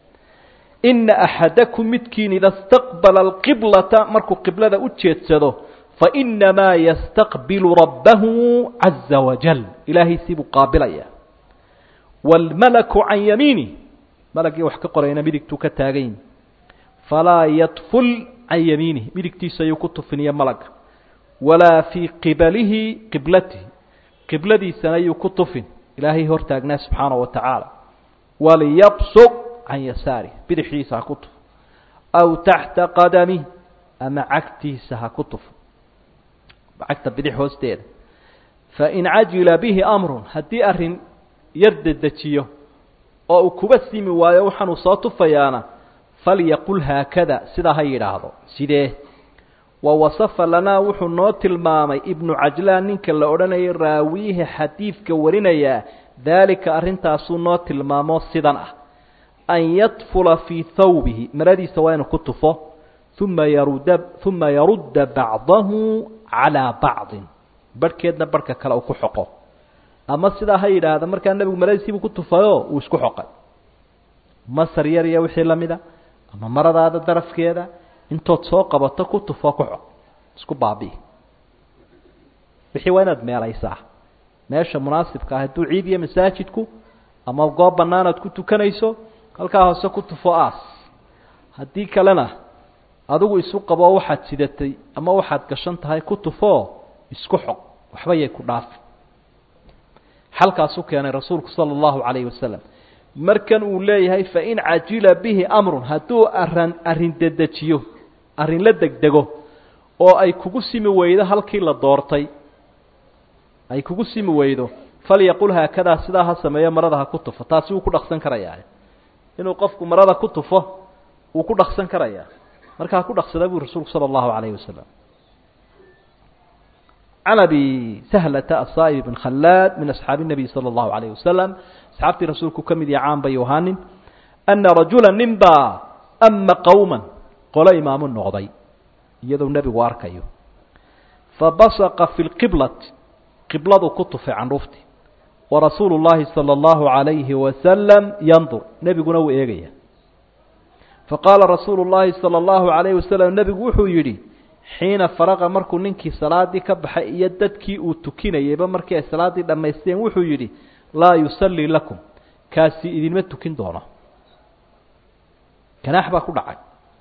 ina axadakum midkiin ida staqbala alqiblata markuu qiblada u jeedsado fainamaa yastaqbilu rabbahu caza wajal ilaahay siibuu qaabilaya wاlmalaku can yamiinih malagii wax ka qorayna midigtuu ka taagayin falaa yadful can yamiinih midigtiisa ayuu ku tufiniya malaga walaa fii qibalihi qiblatihi qibladiisana ayuu ku tufin ilaahay hortaagnaa subxaanaه wa tacaala waliyabsuq can yasaarih bidixdiisa ha ku tufo aw taxta qadamih ama cagtiisa ha ku tufo cagta bidix hoosteeda fain cajila bihi amrun haddii arrin yar dedejiyo oo uu kuba simi waayo waxaanuu soo tufayaana falyaqul haakada sidaa ha yidhaahdo sidee wa wasafa lanaa wuxuu noo tilmaamay ibnu cajlaan ninka la odhanayay raawiihi xadiidka warinayaa daalika arrintaasuu noo tilmaamo sidan ah an yadfula fii thawbihi maradiisa waa inuu ku tufo uma yarudda uma yarudda bacdahu calaa bacdin barhkeedna barhka kale uu ku xoqo ama sidaa ha yidhaahda markaa nebigu maradiisiibuu ku tufayo uu isku xoqay masar yar iyo wixii la mida ama maradaada darafkeeda intood soo qabato ku tufoo ku xoq isku baabi'i wixii waa inaad meelaysaa meesha munaasibka ah hadduu ciid iyo masaajidku ama goob bannaan aad ku tukanayso halkaa hoose ku tufo aas haddii kalena adigu isu qabo waxaad sidatay ama waxaad gashan tahay ku tufoo isku xoq waxba yay ku dhaafi xalkaasuu keenay rasuulku sala allahu calayhi wasalam markan uu leeyahay fain cajila bihi amrun hadduu aran arrin dedejiyo arrin la degdego oo ay kugu simi weydo halkii la doortay ay kugu simi weydo falyaqul haakadaa sidaa ha sameeyo marada ha ku tufo taasi wuu ku dhaqsan karayaa inuu qofku marada ku tufo wuu ku dhaqsan karayaa marka ha ku dhaqsada bui rasuulku sala allahu calayhi wasalam can abi sahlata asaa'ib bn khallaad min asxaabi الnabiy salى اllahu alayh wasalam asxaabtii rasuulku ka mid yaha caan bayu ahaanin ana rajula nin baa ama qowman qolo imaamu noqday iyadoo nebigu arkayo fabasaqa fi lqiblati qibladu ku tufay candhuufti warasuulu llaahi sala allahu calayhi wasalam yandur nebiguna wuu eegaya faqaala rasuulu llaahi sala allahu calayhi wasalam nebigu wuxuu yidhi xiina faraqa markuu ninkii salaadii ka baxay iyo dadkii uu tukinayeyba markii ay salaaddii dhammaysteen wuxuu yidhi laa yusallii lakum kaasi idinma tukin doono ganaax baa ku dhacay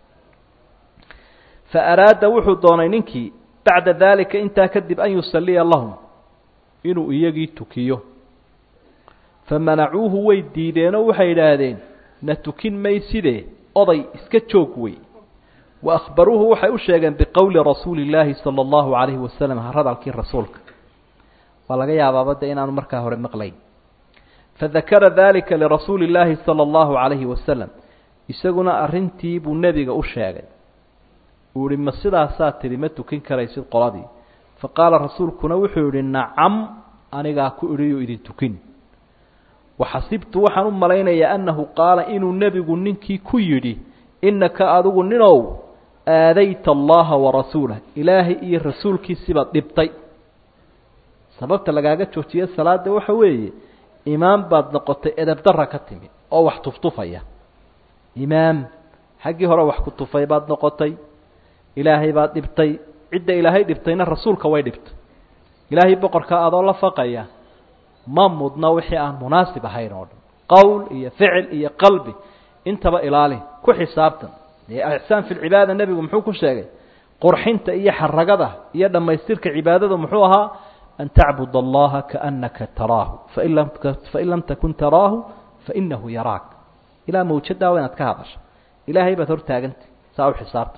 fa araada wuxuu doonay ninkii bacda daalika intaa kadib an yusalliya lahum inuu iyagii tukiyo famanacuuhu way diideenoo waxay idhaahdeen na tukin mayside oday iska joog wey wa akhbaruuhu waxay u sheegeen biqowli rasuuli illaahi sala allahu calayhi wasalam hadalkii rasuulka waa laga yaabaaba de inaanu markaa hore maqlayn fadakara dalika lirasuuli illaahi sala allahu calayhi wasalam isaguna arrintii buu nebiga u sheegay uu ihi ma sidaasaa tidhi ma tukin karaysid qoladii fa qaala rasuulkuna wuxuu yihi nacam anigaa ku idhiyo idin tukin waxasibtu waxaan u malaynayaa annahu qaala inuu nebigu ninkii ku yidhi innaka adigu ninow aadayta allaha warasuulah ilaahay iyo rasuulkiisibaad dhibtay sababta lagaaga joojiye salaada waxa weeye imaam baad noqotay edebdarra ka timi oo wax tuftufaya imaam xaggii hore wax ku tufay baad noqotay ilaahay baad dhibtay cidda ilaahay dhibtayna rasuulka way dhibtay ilaahay boqorkaa adoo la faqaya ma mudna wixii aan munaasib ahayn oo dhan qowl iyo ficil iyo qalbi intaba ilaali ku xisaabtan dee ixsaan fi lcibaada nebigu muxuu ku sheegay qurxinta iyo xaragada iyo dhammaystirka cibaadada muxuu ahaa an tacbud allaha kaanaka taraahu fain lam fain lam takun taraahu fainahu yaraak ilaa mawjadaa waa inaad ka hadasho ilaahay baad hortaagantay saa u xisaabta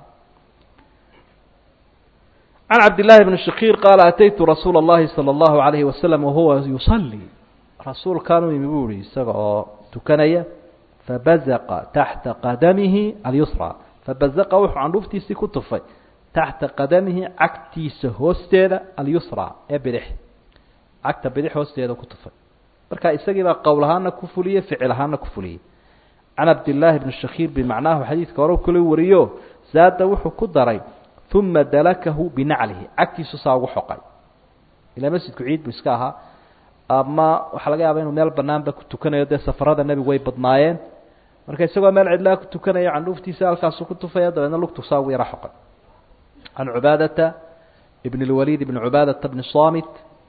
can cabdillaahi bni shakiir qaala ataytu rasuula اllahi salى اllahu alayhi wasalam wahuwa yusalii rasuulkaanu imi buu ihi isaga oo tukanaya fabazaqa taxta qadamihi alyusra fabazaqa wuxuu candhuuftiisii ku tufay taxta qadamihi cagtiisa hoosteeda alyusra ee bidix cagta bidix hoosteeda ku tufay marka isagii baa qowl ahaana ku fuliyey ficil ahaana ku fuliyey can cabdillaahi bni shakiir bimacnaahu xadiidka hore kula wariyo zaada wuxuu ku daray uma dalakahu binaclihi cagtiisu saa ugu xoqay ilaa masjidku ciid buu iska ahaa ama waxaa laga yaaba inuu meel banaanba ku tukanayo dee safarada nebigu way badnaayeen marka isagoo meel cidlaa ku tukanaya candhuuftiisa halkaasu ku tufaya dabeedna lugtu saa ugu yaro xoqay can cubaadata ibn اlwaliid ibn cubaadata bni samit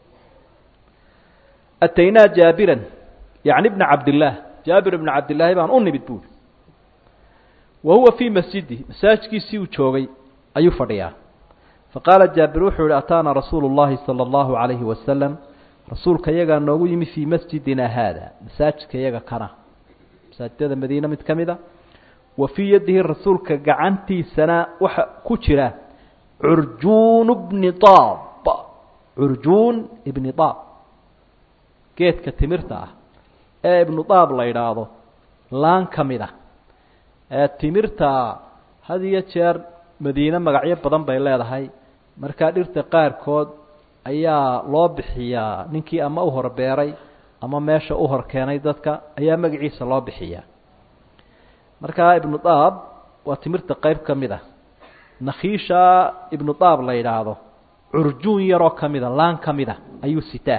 ataynaa jaabiran yani bna cabdillaah jaabir ibna cabdillaahi baan u nimid buuri wa huwa fii masjidi masaajkiisii uu joogay ayuu fadhiyaa faqaala jaabir wuxuu yihi ataana rasuulu اllahi salى اllahu عalayhi wasalam rasuulka yagaa noogu yimi fii masjidina haada masaajidka yaga kana masaajidada madiine mid ka mida wa fii yadihi rasuulka gacantiisana waxa ku jira curjuun bni daab curjuun ibni daab geedka timirta ah ee ibnu daab la yidhaahdo laan ka mid a ee timirta had iyo jeer madiine magacyo badan bay leedahay markaa dhirta qaarkood ayaa loo bixiyaa ninkii ama u hor beeray ama meesha u hor keenay dadka ayaa magaciisa loo bixiyaa markaa ibnu daab waa timirta qeyb ka mid a nakhiisha ibnu daab la yidhaahdo curjuun yaroo ka mida laan ka mida ayuu sitaa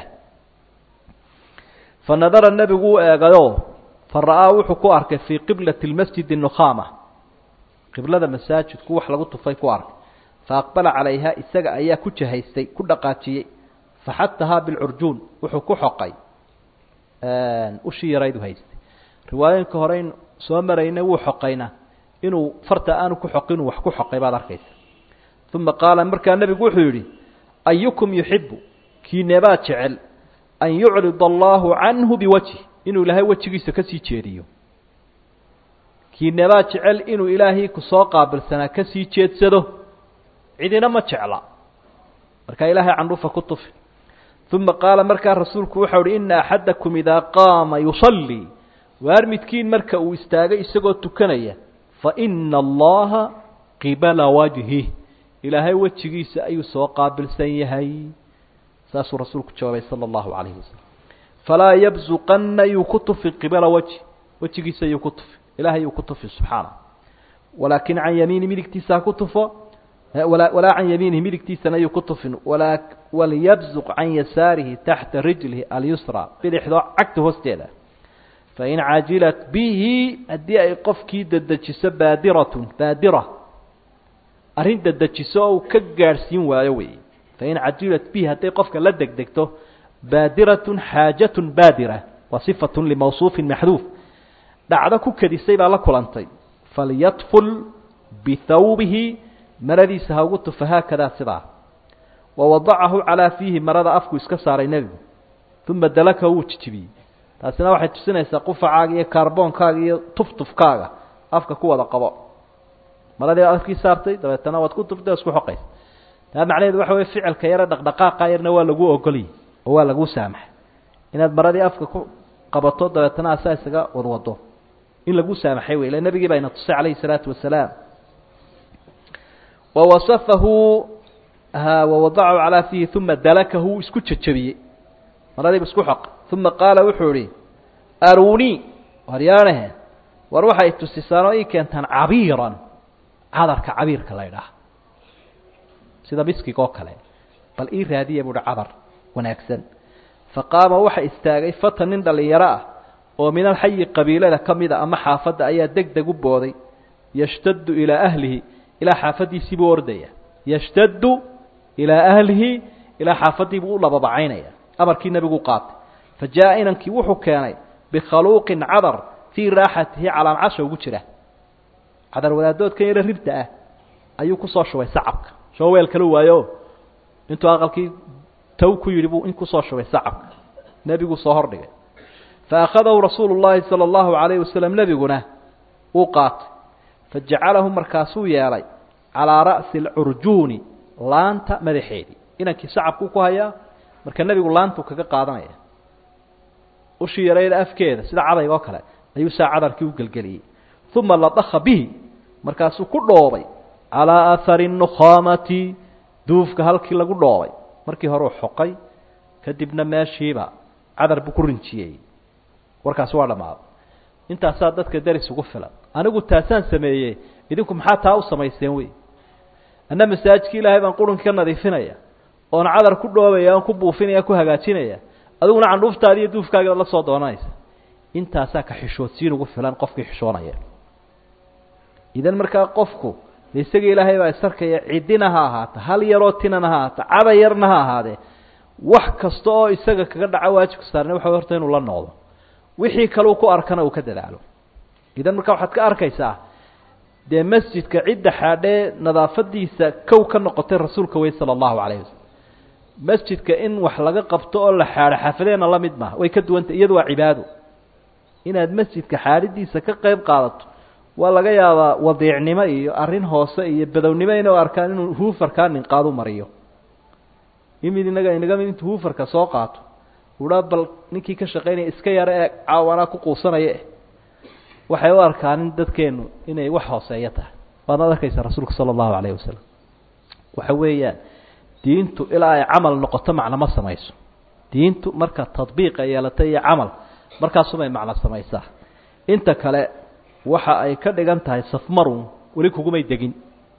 fa nadara nebigu u eegayo fa ra'aa wuxuu ku arkay fii qiblati lmasjidi nukhama qiblada masaajidku wax lagu tufay ku arkay fa aqbala calayha isaga ayaa ku jahaystay ku dhaqaajiyey faxatahaa bilcurjuun wuxuu ku xoqay ushii yaraydu haystay riwaayooyinka hore in soo marayna wuu xoqayna inuu farta aanu ku xoqin uu wax ku xoqay baad arkaysa uma qaala markaa nebigu wuxuu yidhi ayukum yuxibu kiineebaa jecel an yucrid allahu canhu biwajhi inuu ilaahay wejigiisa kasii jeediyo kiineebaa jecel inuu ilaahay kusoo qaabilsanaa kasii jeedsado cidina ma jecla markaa ilaahay candhuufa ku tufi uma qaala markaa rasuulku waxau uhi ina axadakum idaa qaama yusallii waar midkiin marka uu istaagay isagoo tukanaya faina allaha qibala wajhih ilaahay wejigiisa ayuu soo qaabilsan yahay saasuu rasuulku jawaabay sala allahu calayhi wasalam falaa yabsuqanna yuu ku tufi qibala wajhi wejigiisa yuu ku tufi ilaahay uu ku tufi subxaana walaakin can yamiini midigtiisa ha ku tufo walaa can yamiinihi midigtiisana ayuu ku tufin walaa walyabzuq can yasaarihi taxta rijlihi alyusra bidixdoo cagta hoosteeda fain cajilat bihi haddii ay qofkii dedejiso baadiratun baadira arrin dedejiso oo uu ka gaadhsiin waayo wey fain cajilat bihi hadday qofka la degdegto baadiratun xaajatun baadira waa sifatun limawsuufin maxduuf dhacdo ku kedisay baa la kulantay falyadful bihawbihi maradiisa ha ugu tufa haakadaa sidaa wa wadacahu calaa fiihi marada afku iska saaray nebigu uma dalaka wuu jijibiyey taasina waxay tusinaysaa qufacaaga iyo kaarboonkaaga iyo tuftufkaaga afka ku wada qabo maradii baad afkii saartay dabeetana waad ku tuftay o isku xoqaysa taa macnaheedu waxa weye ficilka yare dhaqdhaqaaqa yarna waa lagu ogoliyey oo waa lagu saamaxay inaad maradii afka ku qabato dabeetana asaa isaga wadwado in lagu saamaxay wey ila nebigii baa ina tusay calayhi salaatu wasalaam wawasafahu wawadacahu calaa fiihi uma dalakahu wuu isku jejabiyey maradiiba isku xoq uma qaala wuxuu ihi arunii waryaanahe war waxay tusisaan oo ii keentaan cabiiran cadarka cabiirka la ydhaah sida miskiga oo kale bal ii raadiya buuhi cadar wanaagsan faqaama waxa istaagay fatan nin dhallinyaro ah oo min alxayi qabiilada ka mida ama xaafadda ayaa deg deg u booday yashtaddu ilaa ahlihi ilaa xaafaddiisii buu ordaya yashtaddu ilaa ahlihi ilaa xaafadii buu u lababacaynaya amarkii nebigu qaatay fa jaa inankii wuxuu keenay bikhaluuqin cadar fii raaxatihi calaamcasha ugu jira cadar wadaadoodkan yaro ribta ah ayuu kusoo shubay sacabka soo weel kala waayo intuu aqalkii taw ku yidhi buu in kusoo shubay sacabka nebiguu soo hordhigay fa akhadahu rasuulu llaahi sala allahu calayhi wasalam nebiguna uu qaatay fa jacalahu markaasuu yeelay calaa ra'si alcurjuuni laanta madaxeedii inankii sacabkuu ku hayaa marka nebigu laantuu kaga qaadanaya ushii yarayda afkeeda sida cadayga oo kale ayuu saa cadarkii u gelgeliyey uma ladakha bihi markaasuu ku dhoobay calaa aahari nukhaamati duufka halkii lagu dhoobay markii hore uu xoqay kadibna meeshiiba cadar buu ku rinjiyey warkaasi waa dhammaaday intaasaa dadka deris ugu filan anigu taasaan sameeyey idinku maxaa taa u samayseen wey anna masaajidkii ilaahay baan qurunkii ka nadiifinaya oon cadar ku dhoobaya oon ku buufinaya ku hagaajinaya adiguna candhuuftaadi iyo duufkaaga la soo doonanaysa intaasaa ka xishoodsiin ugu filan qofkii xishoonaya idan markaa qofku isaga ilaahay baa isarkaya ciddina ha ahaata hal yaroo tinana ha ahaata cada yarna ha ahaadee wax kasta oo isaga kaga dhaco waajibka saarne waxa horta inuu la noqdo wixii kaleu ku arkana uu ka dadaalo idan markaa waxaad ka arkaysaa dee masjidka cidda xaadhee nadaafadiisa kow ka noqotay rasuulka wey sala allahu calayhi wasalam masjidka in wax laga qabto oo la xaadho xaafadeenna la mid maaha way ka duwantah iyadu waa cibaado inaad masjidka xaadhidiisa ka qayb qaadato waa laga yaabaa wadiicnimo iyo arrin hoose iyo badownimo inuu arkaan inuu huufarkaa ninqaadu mariyo imid inaga inaga mid intuu huufarka soo qaato uhaa bal ninkii ka shaqaynaya iska yaro ee caawanaa ku quusanaya eh waxay u arkaan in dadkeenu inay wax hooseeyo tahay waadnaad arkaysa rasuulka sala allahu calayhi wasalam waxa weeyaan diintu ilaa ay camal noqoto macno ma samayso diintu marka tadbiiqa yeelata iyo camal markaasumay macno samaysaa inta kale waxa ay ka dhigan tahay safmarun weli kugumay degin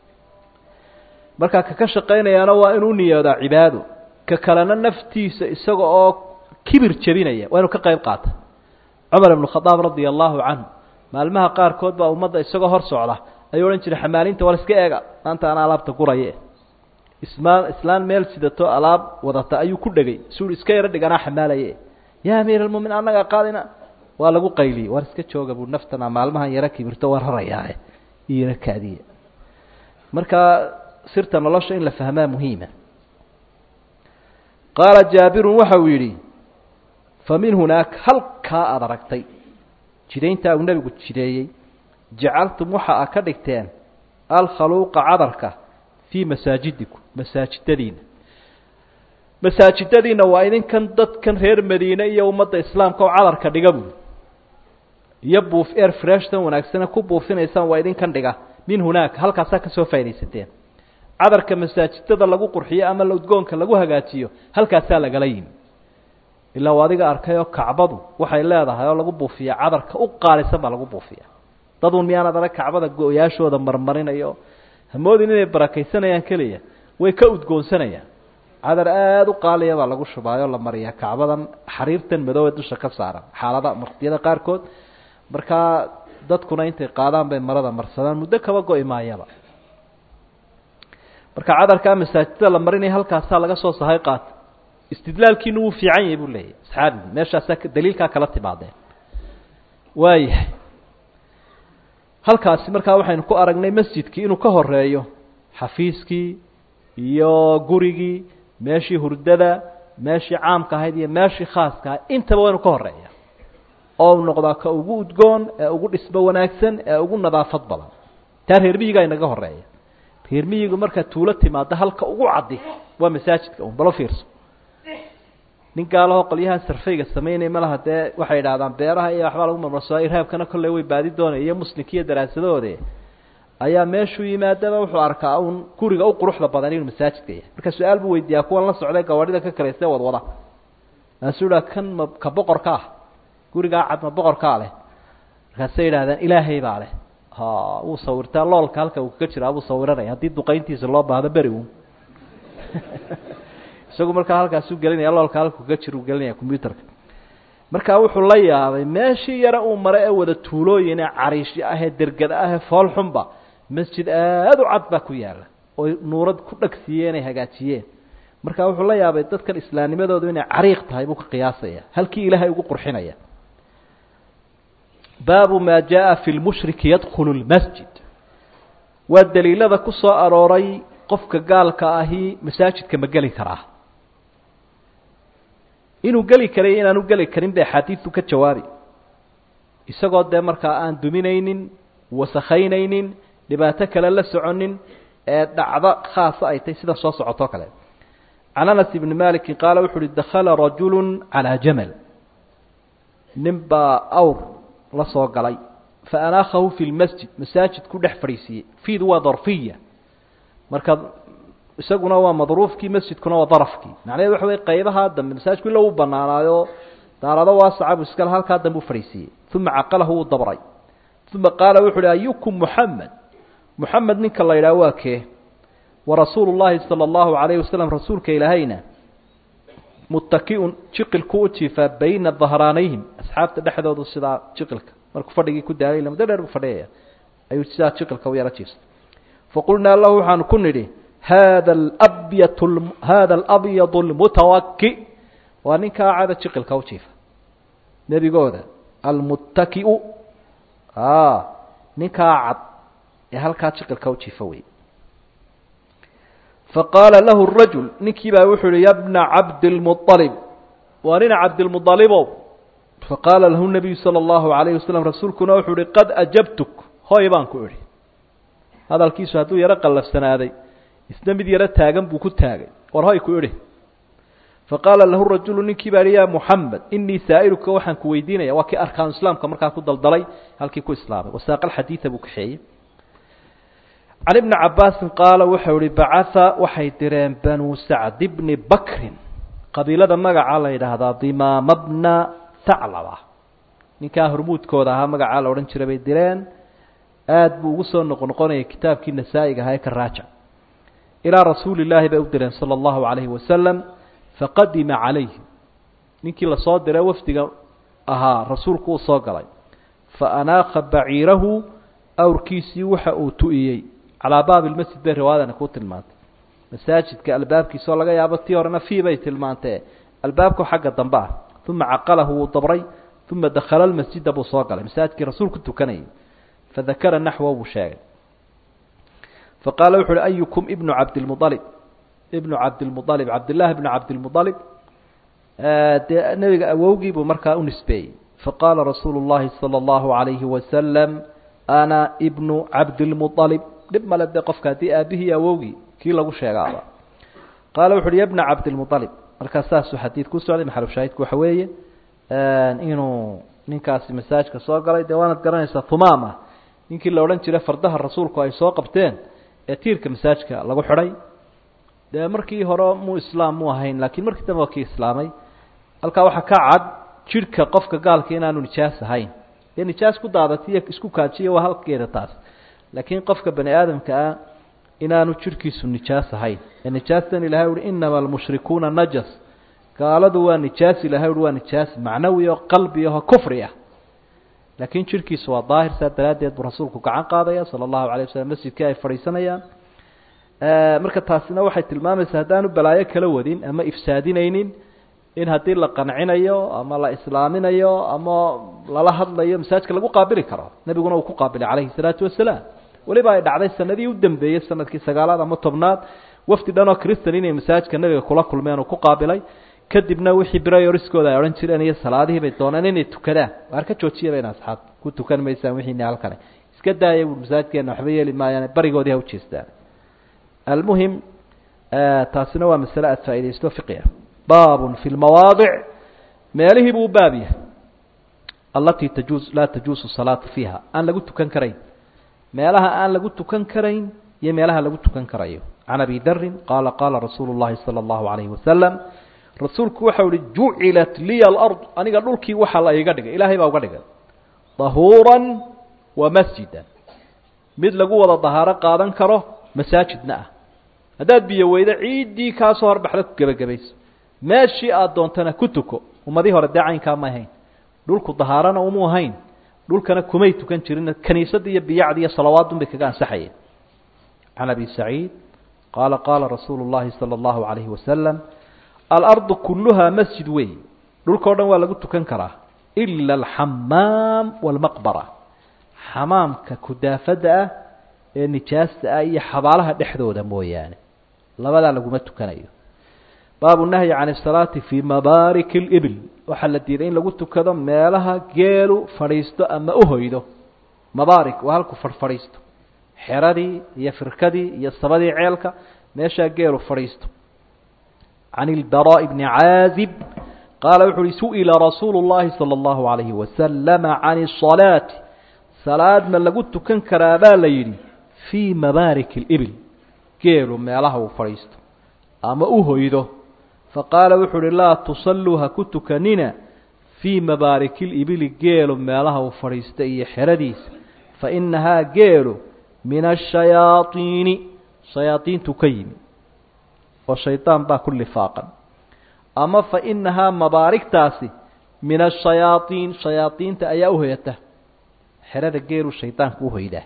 marka kaka shaqaynayaana waa inuu niyoodaa cibaado ka kalena naftiisa isaga oo kibir jebinaya waa inuu ka qayb qaata cumar ibnu khadaab radia allahu canhu maalmaha qaarkood baa ummadda isagoo hor socda ayuu odhan jiray xamaalinta war iska eega maanta ana alaabta guraye ismaan islaan meel sidato alaab wadata ayuu ku dhegay suui iska yaro dhiganaa xamaalaye yaa amiir almumin annagaa qaadina waa lagu qayliyey war iska jooga buu naftana maalmahan yaro kibirto war rarayaae iyaro kaadiya marka sirta nolosha in la fahmaa muhiima qaala jaabirun waxa uu yidhi fa min hunaak halkaa aada aragtay jidayntaa uu nebigu jideeyey jacaltum waxa a ka dhigteen alkhaluuqa cadarka fii masaajidikum masaajidadiina masaajidadiina waa idinkan dadkan reer madiine iyo ummadda islaamka oo cadarka dhiga buuli iyo buuf air freshtan wanaagsane ku buufinaysaan waa idinkan dhiga min hunaaka halkaasaa kasoo faa'idaysateen cadarka masaajidada lagu qurxiyo ama udgoonka lagu hagaajiyo halkaasaa lagala yimi ilaa u adiga arkay oo kacbadu waxay leedahay oo lagu buufiya cadarka u qaalisan baa lagu buufiya dadun miyaanad arag kacbada go-yaashooda marmarinayo hamoodin inay barakaysanayaan keliya way ka udgoonsanayaan cadar aada u qaaliya baa lagu shubaayoo la mariyaa kacbadan xariirtan madoobe dusha ka saaran xaalada waqtiyada qaarkood markaa dadkuna intay qaadaan bay marada marsadaan muddo kaba go-i maayaba marka cadarkaa masaajida la marinaya halkaasaa laga soo sahay qaata istidlaalkiinu wuu fiican yahay buu leeyahy asxaabigu meeshaasaa daliilkaa kala timaadeen waayahay halkaasi markaa waxaynu ku aragnay masjidkii inuu ka horeeyo xafiiskii iyo gurigii meeshii hurdada meeshii caamka ahayd iyo meeshii khaaska ahayd intaba waynu ka horeeya oo u noqdaa ka ugu udgoon ee ugu dhismo wanaagsan ee ugu nadaafad badan taa reer miyigaa inaga horeeya reer miyigu markaa tuulo timaado halka ugu caddi waa masaajidka un balo fiirso nin gaalahoo qolyahan sarfayga samaynaya malaha dee waxay idhahdaan beeraha iyo waxbaa lagu marmarsoa irhaabkana kolley way baadi doonaya iyo muslimkiiyo daraasadahooda ayaa meeshuu yimaadaba wuxuu arkaa un guriga u quruxda badan inuu masaajidka yahay marka su-aal buu weydiiyaa kuwan la socday gawaadhida ka kalaystee wadwada maasuu idhaa kan ma ka boqorka ah gurigaa cad ma boqorkaa leh markaasay yidhahdaan ilaahay baa leh ha wuu sawirtaa loolka halka uu kaga jiraa buu sawiranaya haddii duqayntiisa loo baahdo beri un isagu markaa halkaasuu gelinaya loolka halka kaga jir uu gelinaya combyuterka markaa wuxuu la yaabay meeshii yare uu mare ee wada tuulooyin ee cariishi ahee dergada ahee foolxunba masjid aada u cad baa ku yaala oy nuurad ku dhagsiiyeen ay hagaajiyeen markaa wuxuu la yaabay dadkan islaamnimadoodu inay cariiq tahay buu ka qiyaasaya halkii ilaahay ugu qurxinaya baabu maa jaa fi lmushriki yadkhulu lmasjid waa daliilada ku soo arooray qofka gaalka ahi masaajidka ma geli karaa inuu geli karay inaanu geli karin bay axaadiidu ka jawaabi isagoo dee markaa aan duminaynin wasakhaynaynin dhibaato kale la soconin ee dhacdo khaasa ay tahy sida soo socotoo kale can anas ibni maliki qaala wuxu uhi dakhala rajulu calaa jamal nin baa awr la soo galay fa anaakhahu fi lmasjid masaajid ku dhex fadhiisiiyey fiidu waa darfiya marka isaguna waa madruufkii masjidkuna waa darafkii macnaheed waxa wey qaybahaa dambe masaajidku illa uu banaanaayo daarado waasaca buu iskale halkaa dambe u fadhiisiiyey uma caqalahu wuu dabray uma qaala wuxu uhi ayukum muxamed muxamed ninka la yidhaha waa kee warasuulu llaahi sala allahu calayhi wasalam rasuulka ilaahayna muttaki-un jiqilku u jiifaa bayna dahraanayhim asxaabta dhexdoodu sidaa jiqilka markuu fadhigii ku daalay ila muddo dheer buu fadhiyaya ayuu sidaa jiqilka u yaro jiifsay faqulnaa lahu waxaanu ku nidhi hada abyat hada alabyadu almutawaki waa ninkaa cada jiqilka u jiifa nebigooda almuttakiu ninkaa cad ee halkaa jiqilka u jiifa wey faqaala lahu rajul ninkii baa wuxuu uhi ya bna cabdilmualib waa nina cabdilmualibow faqaala lahu nabiyu sala allahu alayhi wasalam rasuulkuna wuxuu uhi qad ajabtuk hoy baan ku idhi hadalkiisu hadduu yaro qallafsanaaday isna mid yaro taagan buu ku taagay war hoy ku idhi faqaala lahu rajulu ninkii baa ihi ya muxamed inii saa'iluka waxaan ku weydiinaya waa kii arkaanu islaamka markaa ku daldalay halkii ku islaamay wasaaqa alxadiida buu kaxeeyey can ibni cabaasin qaala wuxuu ihi bacaa waxay direen banuu sacd bni bakrin qabiilada magaca la yidhaahdaa dimaama bna taclaba ninkaa hormuudkooda ahaa magacaa la odhan jiray bay direen aada buu ugu soo noqonoqonayay kitaabkii nasaa-iga ahaa ee ka raaja ilaa rasuuli illaahi bay u direen sala allahu calayhi wasalam faqadima calayhi ninkii lasoo diray wafdiga ahaa rasuulku uu soo galay fa anaakha baciirahu awrkiisii waxa uu tu-iyey calaa baabi lmasjid bay riwaayadani kuu tilmaantay masaajidka albaabkiisa oo laga yaabo tii horena fii bay tilmaantee albaabku xagga dambe ah uma caqalahu wuu dabray uma dakhala lmasjida buu soo galay masaajidkii rasuulku tukanayay fadakara naxwa buu sheegay faqaala wuxu uhi ayukum ibnu cabdilmualib ibnu cabdilmualib cabdillaahi ibnu cabdilmualib dee nebiga awowgii buu markaa u nisbeeyey faqaala rasuulu llahi sala allahu alayhi wasalam ana ibnu cabdilmualib dhib male dee qofka haddii aabihii awowgii kii lagu sheegaaba qaala wuxu uhi ya bna cabdilmualib markaa saasuu xadiid ku socday maxalu shaahidku waxa weeye inuu ninkaasi masaajka soo galay dee waanad garanaysaa humaama ninkii la odhan jiray fardaha rasuulku ay soo qabteen ee tiirka masaajka lagu xidhay dee markii hore muu islaam mu ahayn laakiin markii dambe waa kii islaamay halkaa waxaa ka cad jidhka qofka gaalka inaanu nijaas ahayn dee nijaas ku daadatiyo isku kaajiya waa halkeeda taas laakiin qofka bani aadamka ah inaanu jirhkiisu nijaas ahayn ee nijaastan ilahay uhi inama almushrikuuna najas gaaladu waa nijaas ilahay uhi waa nijaas macnawi oo qalbi aho kufri ah laakiin jirhkiisu waa daahir saa daraaddeed buu rasuulku gacan qaadaya sala allahu alay wasalam masjidkii ay fadhiisanayaan marka taasina waxay tilmaamaysaa haddaanu balaayo kala wadin ama ifsaadinaynin in haddii la qancinayo ama la islaaminayo ama lala hadlayo masaajka lagu qaabili karo nebiguna uu ku qaabilay calayhi salaatu wasalaam weliba ay dhacday sanadii u dambeeyey sanadkii sagaalaad ama tobnaad wafdi dhan oo cristan inay masaajka nebiga kula kulmeen uu ku qaabilay kadibna wixii brayoriskooda ay odhan jireen iyo salaadihii bay dooneen inay tukadaan waar ka joojiya bayna asxaab ku tukan maysaan wixiina halkane iska daaya bu masaajkeena waxba yeeli maayaan barigoodii ha ujeestaan almuhim taasina waa masale aada faaidaysto fiqia baabun fi lmawaadic meelihii buu baab yahay allatii tajuus laa tajuusu salaatu fiiha aan lagu tukan karayn meelaha aan lagu tukan karayn iyo meelaha lagu tukan karayo can abi darin qaala qaala rasuulu llahi sala allahu alayhi wasalam rasuulku waxau ihi jucilat liya alard aniga dhulkii waxaa la iga dhigay ilaahay baa uga dhigay dahuuran wa masjidan mid lagu wada dahaaro qaadan karo masaajidna ah haddaad biyo weydo ciiddii kaa soo horbaxda ku gebagabayso meeshii aada doontana ku tuko ummadii hore dee caynkaa ma ahayn dhulku dahaarana umu ahayn dhulkana kumay tukan jirin kaniisadda iyo biyacdi iyo salawaadun bay kaga ansaxayeen can abi saciid qaala qaala rasuulu llahi sala allahu calayhi wasalam alardu kulluhaa masjid wey dhulka o dhan waa lagu tukan karaa ila alxamaam waalmaqbara xamaamka kudaafadda ah ee nijaasta ah iyo xabaalaha dhexdooda mooyaane labadaa laguma tukanayo baabu nahyi can asalaati fii mabaariki libil waxaa la diiday in lagu tukado meelaha geelu fadhiisto ama uhoydo mabaarik waa halku fadhfadhiisto xeradii iyo firkadii iyo sabadii ceelka meeshaa geelu fadhiisto can ilbaraaءi bni caazib qaala wuxu uhi su'ila rasuulu اllahi salى اllahu alayhi wasalama can الصalaati salaad ma lagu tukan karaa baa la yidhi fii mabaariki اlibil geelu meelaha uu fadhiisto ama u hoydo faqaala wuxuu uhi laa tusalluu ha ku tukanina fii mabaariki libili geelu meelaha uu fadhiista iyo xeradiisa fainahaa geelu min ashayaaiini shayaaiintu ka yimi oo shaydaan baa ku lifaaqan ama fainahaa mabaarigtaasi min ashayaaiin shayaaiinta ayaa uhoyata xerada geelu shaydaanku uhoydaa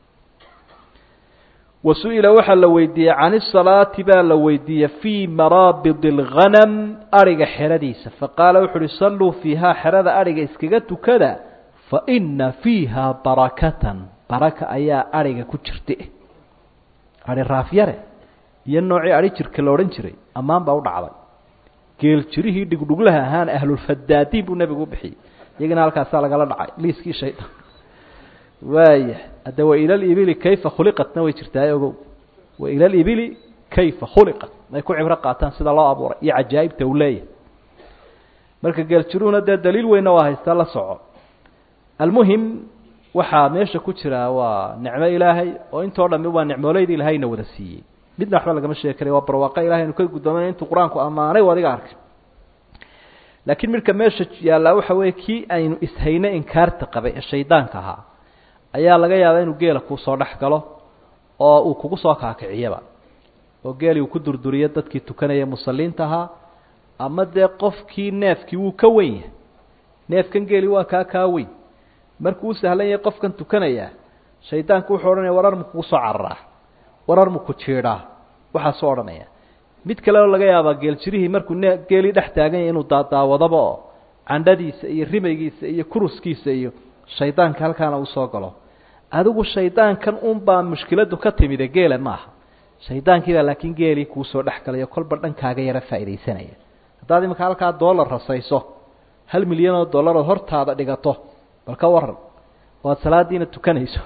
wa su-ila waxaa la weydiiyey can isalaati baa la weydiiyey fii maraabid اlghanam ariga xeradiisa faqaala wuxu uhi salluu fiihaa xerada ariga iskaga tukada faina fiiha barakatan baraka ayaa ariga ku jirta ari raafyare iyo noocii ari jirka la odhan jiray ammaan baa u dhacday geel jirihii dhigdhuglaha ahaan ahlulfadaadiin buu nebigu u bixiyey iyagana halkaasaa lagala dhacay liiskii shaydaan waaya hadda waila libili kayfa khuliqatna way jirtaa ogow waila libili kayfa khuliqat ay ku cibro qaataan sida loo abuuray iyo cajaa'ibta uu leeyahay marka geeljiruhuna dee daliil weynna waa haystaa la soco almuhim waxaa meesha ku jira waa nicmo ilaahay oo intoo dhami waa nicmooleyda ilaahayna wada siiyey midna waxba lagama sheegi karay waa barwaaqa ilahay anu ka guddooman intuu qur-aanku ammaanay o adiga arkay laakiin midka meesha yaallaa waxa weeye kii aynu ishayno inkaarta qabay ee shaydaanka ahaa ayaa laga yaabaa inuu geela kuu soo dhex galo oo uu kugu soo kaakiciyaba oo geelii uu ku durduriyo dadkii tukanaya musalliinta ahaa ama dee qofkii neefkii wuu ka weyn yahay neefkan geeli waa kaa kaa weyn markuu u sahlan yahay qofkan tukanayaa shaydaanku wuxuu odhanaya warar mu kugu soo cararaa warar mu ku jiidhaa waxaasuu odhanaya mid kaleo laga yaabaa geeljirihii markuu ne geelii dhex taagan yahay inuu daadaawadaba oo candhadiisa iyo rimaygiisa iyo kuruskiisa iyo shaydaanka halkaana uu soo galo adigu shaydaankan unbaa mushkiladu ka timide geela maaha shaydaankiibaa laakiin geelii kuu soo dhex galayo kolba dhankaaga yara faaidaysanaya haddaad iminka halkaa dollar rasayso hal milyan oo dollar ood hortaada dhigato bal ka waran oo aad salaadiina tukanayso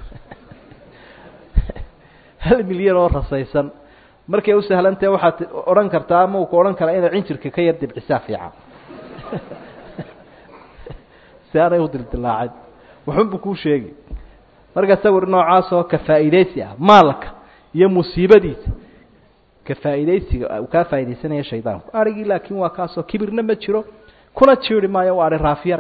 hal milyan oo rasaysan markay u sahlantahe waxaad odhan kartaa ama uu ku odhan karaa inaad cinjirka ka yar dibcisaa fiican si aanay u dildilaacin waxun buu kuu sheegi marka sawir noocaas oo ka faa'iidaysi ah maalka iyo musiibadiisa ka faa'iidaysiga uu kaa faa'iidaysanaya shaydaanku arigii laakiin waa kaasoo kibirna ma jiro kuna jiiri maayo waa ari raafyare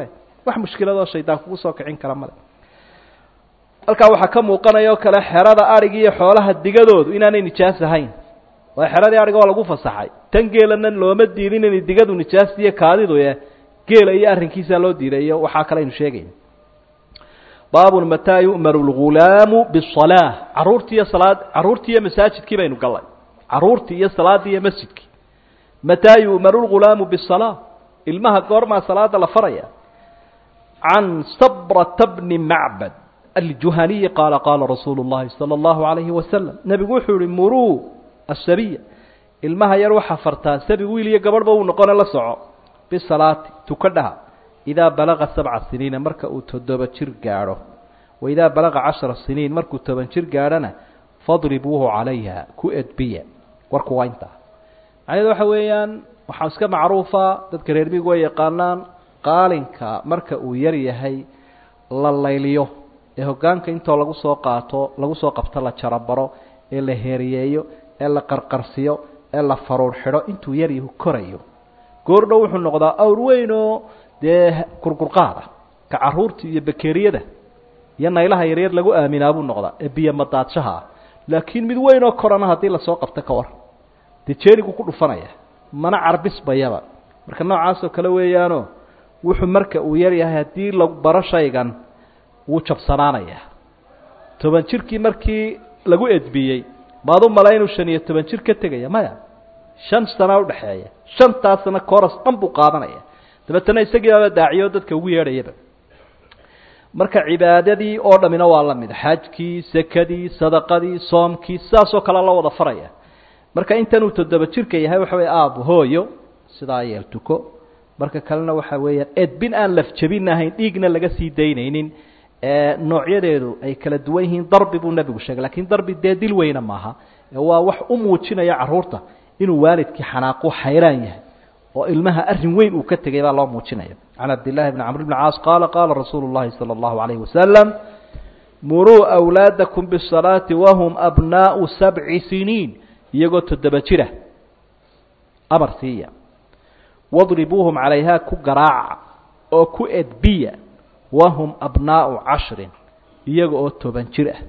wax mushkiladoo shaydaan kugu soo kicin kara male halkaa waxaa ka muuqanaya oo kale xerada adhigi iyo xoolaha digadoodu inaanay nijaas ahayn waa xeradii adhiga oo lagu fasaxay tan geelana looma diidin inay digadu nijaasiyo kaadidu e geela iyo arrinkiisaa loo diiday iyo waxaa kale aynu sheegayna baabun mataa yu'maru lghulaamu bisalaa caruurtii iyo salaad carruurtii iyo masaajidkii baynu gallay carruurtii iyo salaaddii iyo masjidkii mataa yu'maru lghulaamu bisalaa ilmaha goormaa salaada la faraya can sabrata bni macbad aljuhaniyi qaala qaala rasuulu llahi sala allahu alayhi wasalam nebigu wuxuu yihi muruu asabiya ilmaha yar waxaa fartaa sabi wiil iyo gabadhba uu noqone la soco bisalaati tukadhaha idaa balaga sabca siniina marka uu toddoba jir gaadho wa idaa balaga cashara siniin markuu toban jir gaadhona fadribuuhu calayha ku edbiya warku waa intaa macnaheedu waxa weeyaan waxaa iska macruufa dadka reer migu way yaqaanaan qaalinka marka uu yar yahay la layliyo ee hoggaanka intoo lagu soo qaato lagu soo qabto la jarabaro ee la heeriyeeyo ee la qarqarsiyo ee la faruur xidho intuu yaryahu korayo goordhow wuxuu noqdaa awr weyn oo dee kurkurqaada ka caruurta iyo bakeriyada iyo naylaha yaryar lagu aaminaa buu noqdaa ee biyo madaadshaha ah laakiin mid weyn oo korana haddii lasoo qabto ka war dee jeenigu ku dhufanaya mana carbisbayaba marka noocaasoo kale weeyaano wuxuu marka uu yar yahay haddii lagu baro shaygan wuu jabsanaanayaa toban jirkii markii lagu edbiyey maad u mala inuu shan iyo toban jir ka tegaya maya shan sanaa udhexeeya shantaasna coros dhan buu qaadanaya dabeetana isagiibaaba daaciyo dadka ugu yeedhayaba marka cibaadadii oo dhamina waa la mid xajkii sekadii sadaqadii soomkii sidaasoo kale la wada faraya marka intanuu toddoba jirka yahay waxa wey aabo hooyo sidaa yeel tuko marka kalena waxa weeyaan edbin aan lafjabin ahayn dhiigna laga sii daynaynin noocyadeedu ay kala duwan yihiin darbi buu nebigu sheegay lakin darbi dee dil weyna maaha waa wax u muujinaya caruurta inuu waalidkii xanaaqu xayraan yahay oo ilmaha arrin weyn uu ka tegay baa loo muujinaya can cabdillahi bni camr bni caas qaala qaala rasuulu llahi sala allahu alayhi wasalam muruu awlaadakum bisalaati wahum abnaau sabci siniin iyagoo toddoba jira amar siiya wadribuuhum calayha ku garaaca oo ku edbiya wahum abnaau cashrin iyaga oo toban jir ah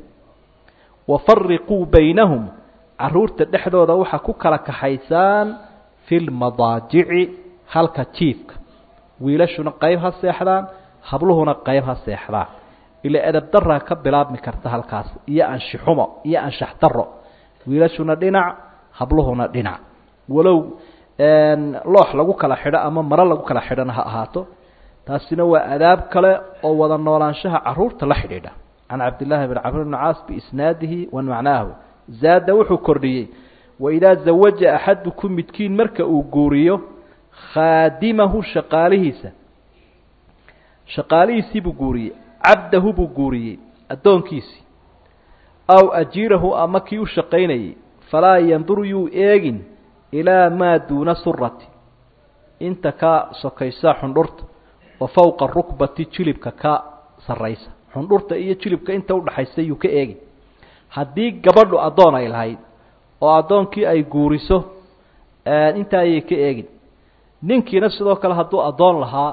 wafariquu baynahum caruurta dhexdooda waxaa ku kala kaxaysaan fi lmadaajici halka jiifka wiilashuna qayb ha seexdaan habluhuna qayb ha seexdaan ila edab daraa ka bilaabmi karta halkaas iyo anshixumo iyo anshax daro wiilashuna dhinac habluhuna dhinac walow loox lagu kala xidho ama maro lagu kala xidhona ha ahaato taasina waa adaab kale oo wada noolaanshaha caruurta la xidhiidha can cabdillaahi bn camr bni caas biisnaadihi wa macnaahu zaada wuxuu kordhiyey waidaa zawaja axadukum midkiin marka uu guuriyo khaadimahu shaqaalihiisa shaqaalihiisii buu guuriyey cabdahu buu guuriyey addoonkiisii aw ajiirahu ama kii u shaqaynayay falaa yanduru yuu eegin ilaa maa duuna surati inta ka sokaysa xundhurta wa fowqa rukbati jilibka ka sarraysa xundhurta iyo jilibka inta udhaxaysa yuu ka eegin haddii gabadhu addoon ay lahayd oo addoonkii ay guuriso intaa ayay ka eegin ninkiina sidoo kale hadduu addoon lahaa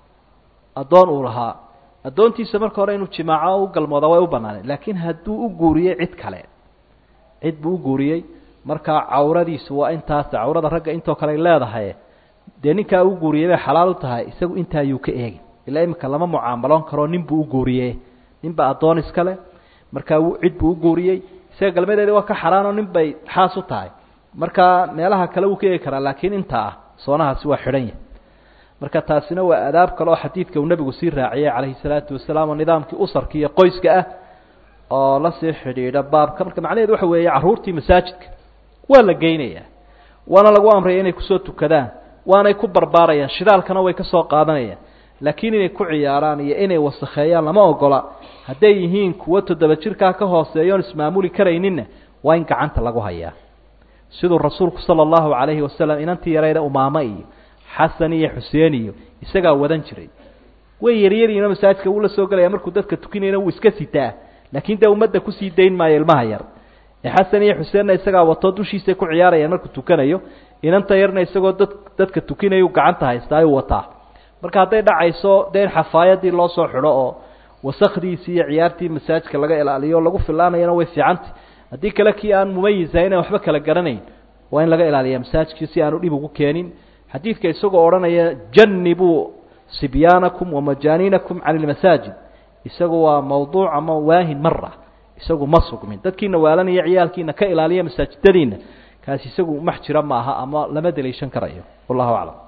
addoon uu lahaa addoontiisa marka hore inuu jimaaco u galmooda way u banaaneen laakiin hadduu u guuriyey cid kale cid buu u guuriyey markaa cawradiisu waa intaas cawrada ragga intoo kale ay leedahay dee ninkaa u guuriyey bay xalaal u tahay isagu intaa ayuu ka eegin ilaa iminka lama mucaamaloon karo nin buu u guuriye ninba addoon iskale markaa cid buu u guuriyey isaga galmadeedi waa ka xaraanoo nin bay xaas u tahay markaa meelaha kale wuu ka eegi karaa laakiin inta ah soonahaasi waa xidhan yahay marka taasina waa adaab kale oo xadiidka uu nebigu sii raaciyey calayhi salaatu wasalaam oo nidaamkii usarka iyo qoyska ah oo lasii xidhiidha baabka marka macnaheedu waxa weeye carruurtii masaajidka waa la geynayaa waana lagu amraya inay kusoo tukadaan waanay ku barbaarayaan shidaalkana way ka soo qaadanayaan laakiin inay ku ciyaaraan iyo inay wasakheeyaan lama ogola hadday yihiin kuwo toddoba jirkaa ka hooseeya oon ismaamuli karayninna waa in gacanta lagu hayaa siduu rasuulku sala allahu calayhi wasalam inantii yarayda umaamo iyo xasan iyo xuseen iyo isagaa wadan jiray way yaryariino masaajidka wuu la soo gelaya markuu dadka tukinayna wuu iska sitaa laakiin dee ummadda kusii dayn maayo ilmaha yar ee xasan iyo xuseenna isagaa wato dushiisay ku ciyaarayaan markuu tukanayo inanta yarna isagoo dad dadka tukinayu gacanta haystaa ayuu wataa marka hadday dhacayso dee in xafaayadii loo soo xidho oo wasakdiisii iyo ciyaartii masaajidka laga ilaaliyo lagu filaanayana way fiicantay haddii kale kii aan mumayisahayn aan waxba kala garanayn waa in laga ilaaliya masaajidkii si aanu dhib ugu keenin xadiidka isagoo odhanaya janibuu sibyaanakum wamajaaniinakum can ilmasaajid isagu waa mawduuc ama waahin mara isagu ma sugmin dadkiina waalanaya ciyaalkiina ka ilaaliya masaajidadiina kaasi isagu max jira maaha ama lama daliishan karayo wallahu aclam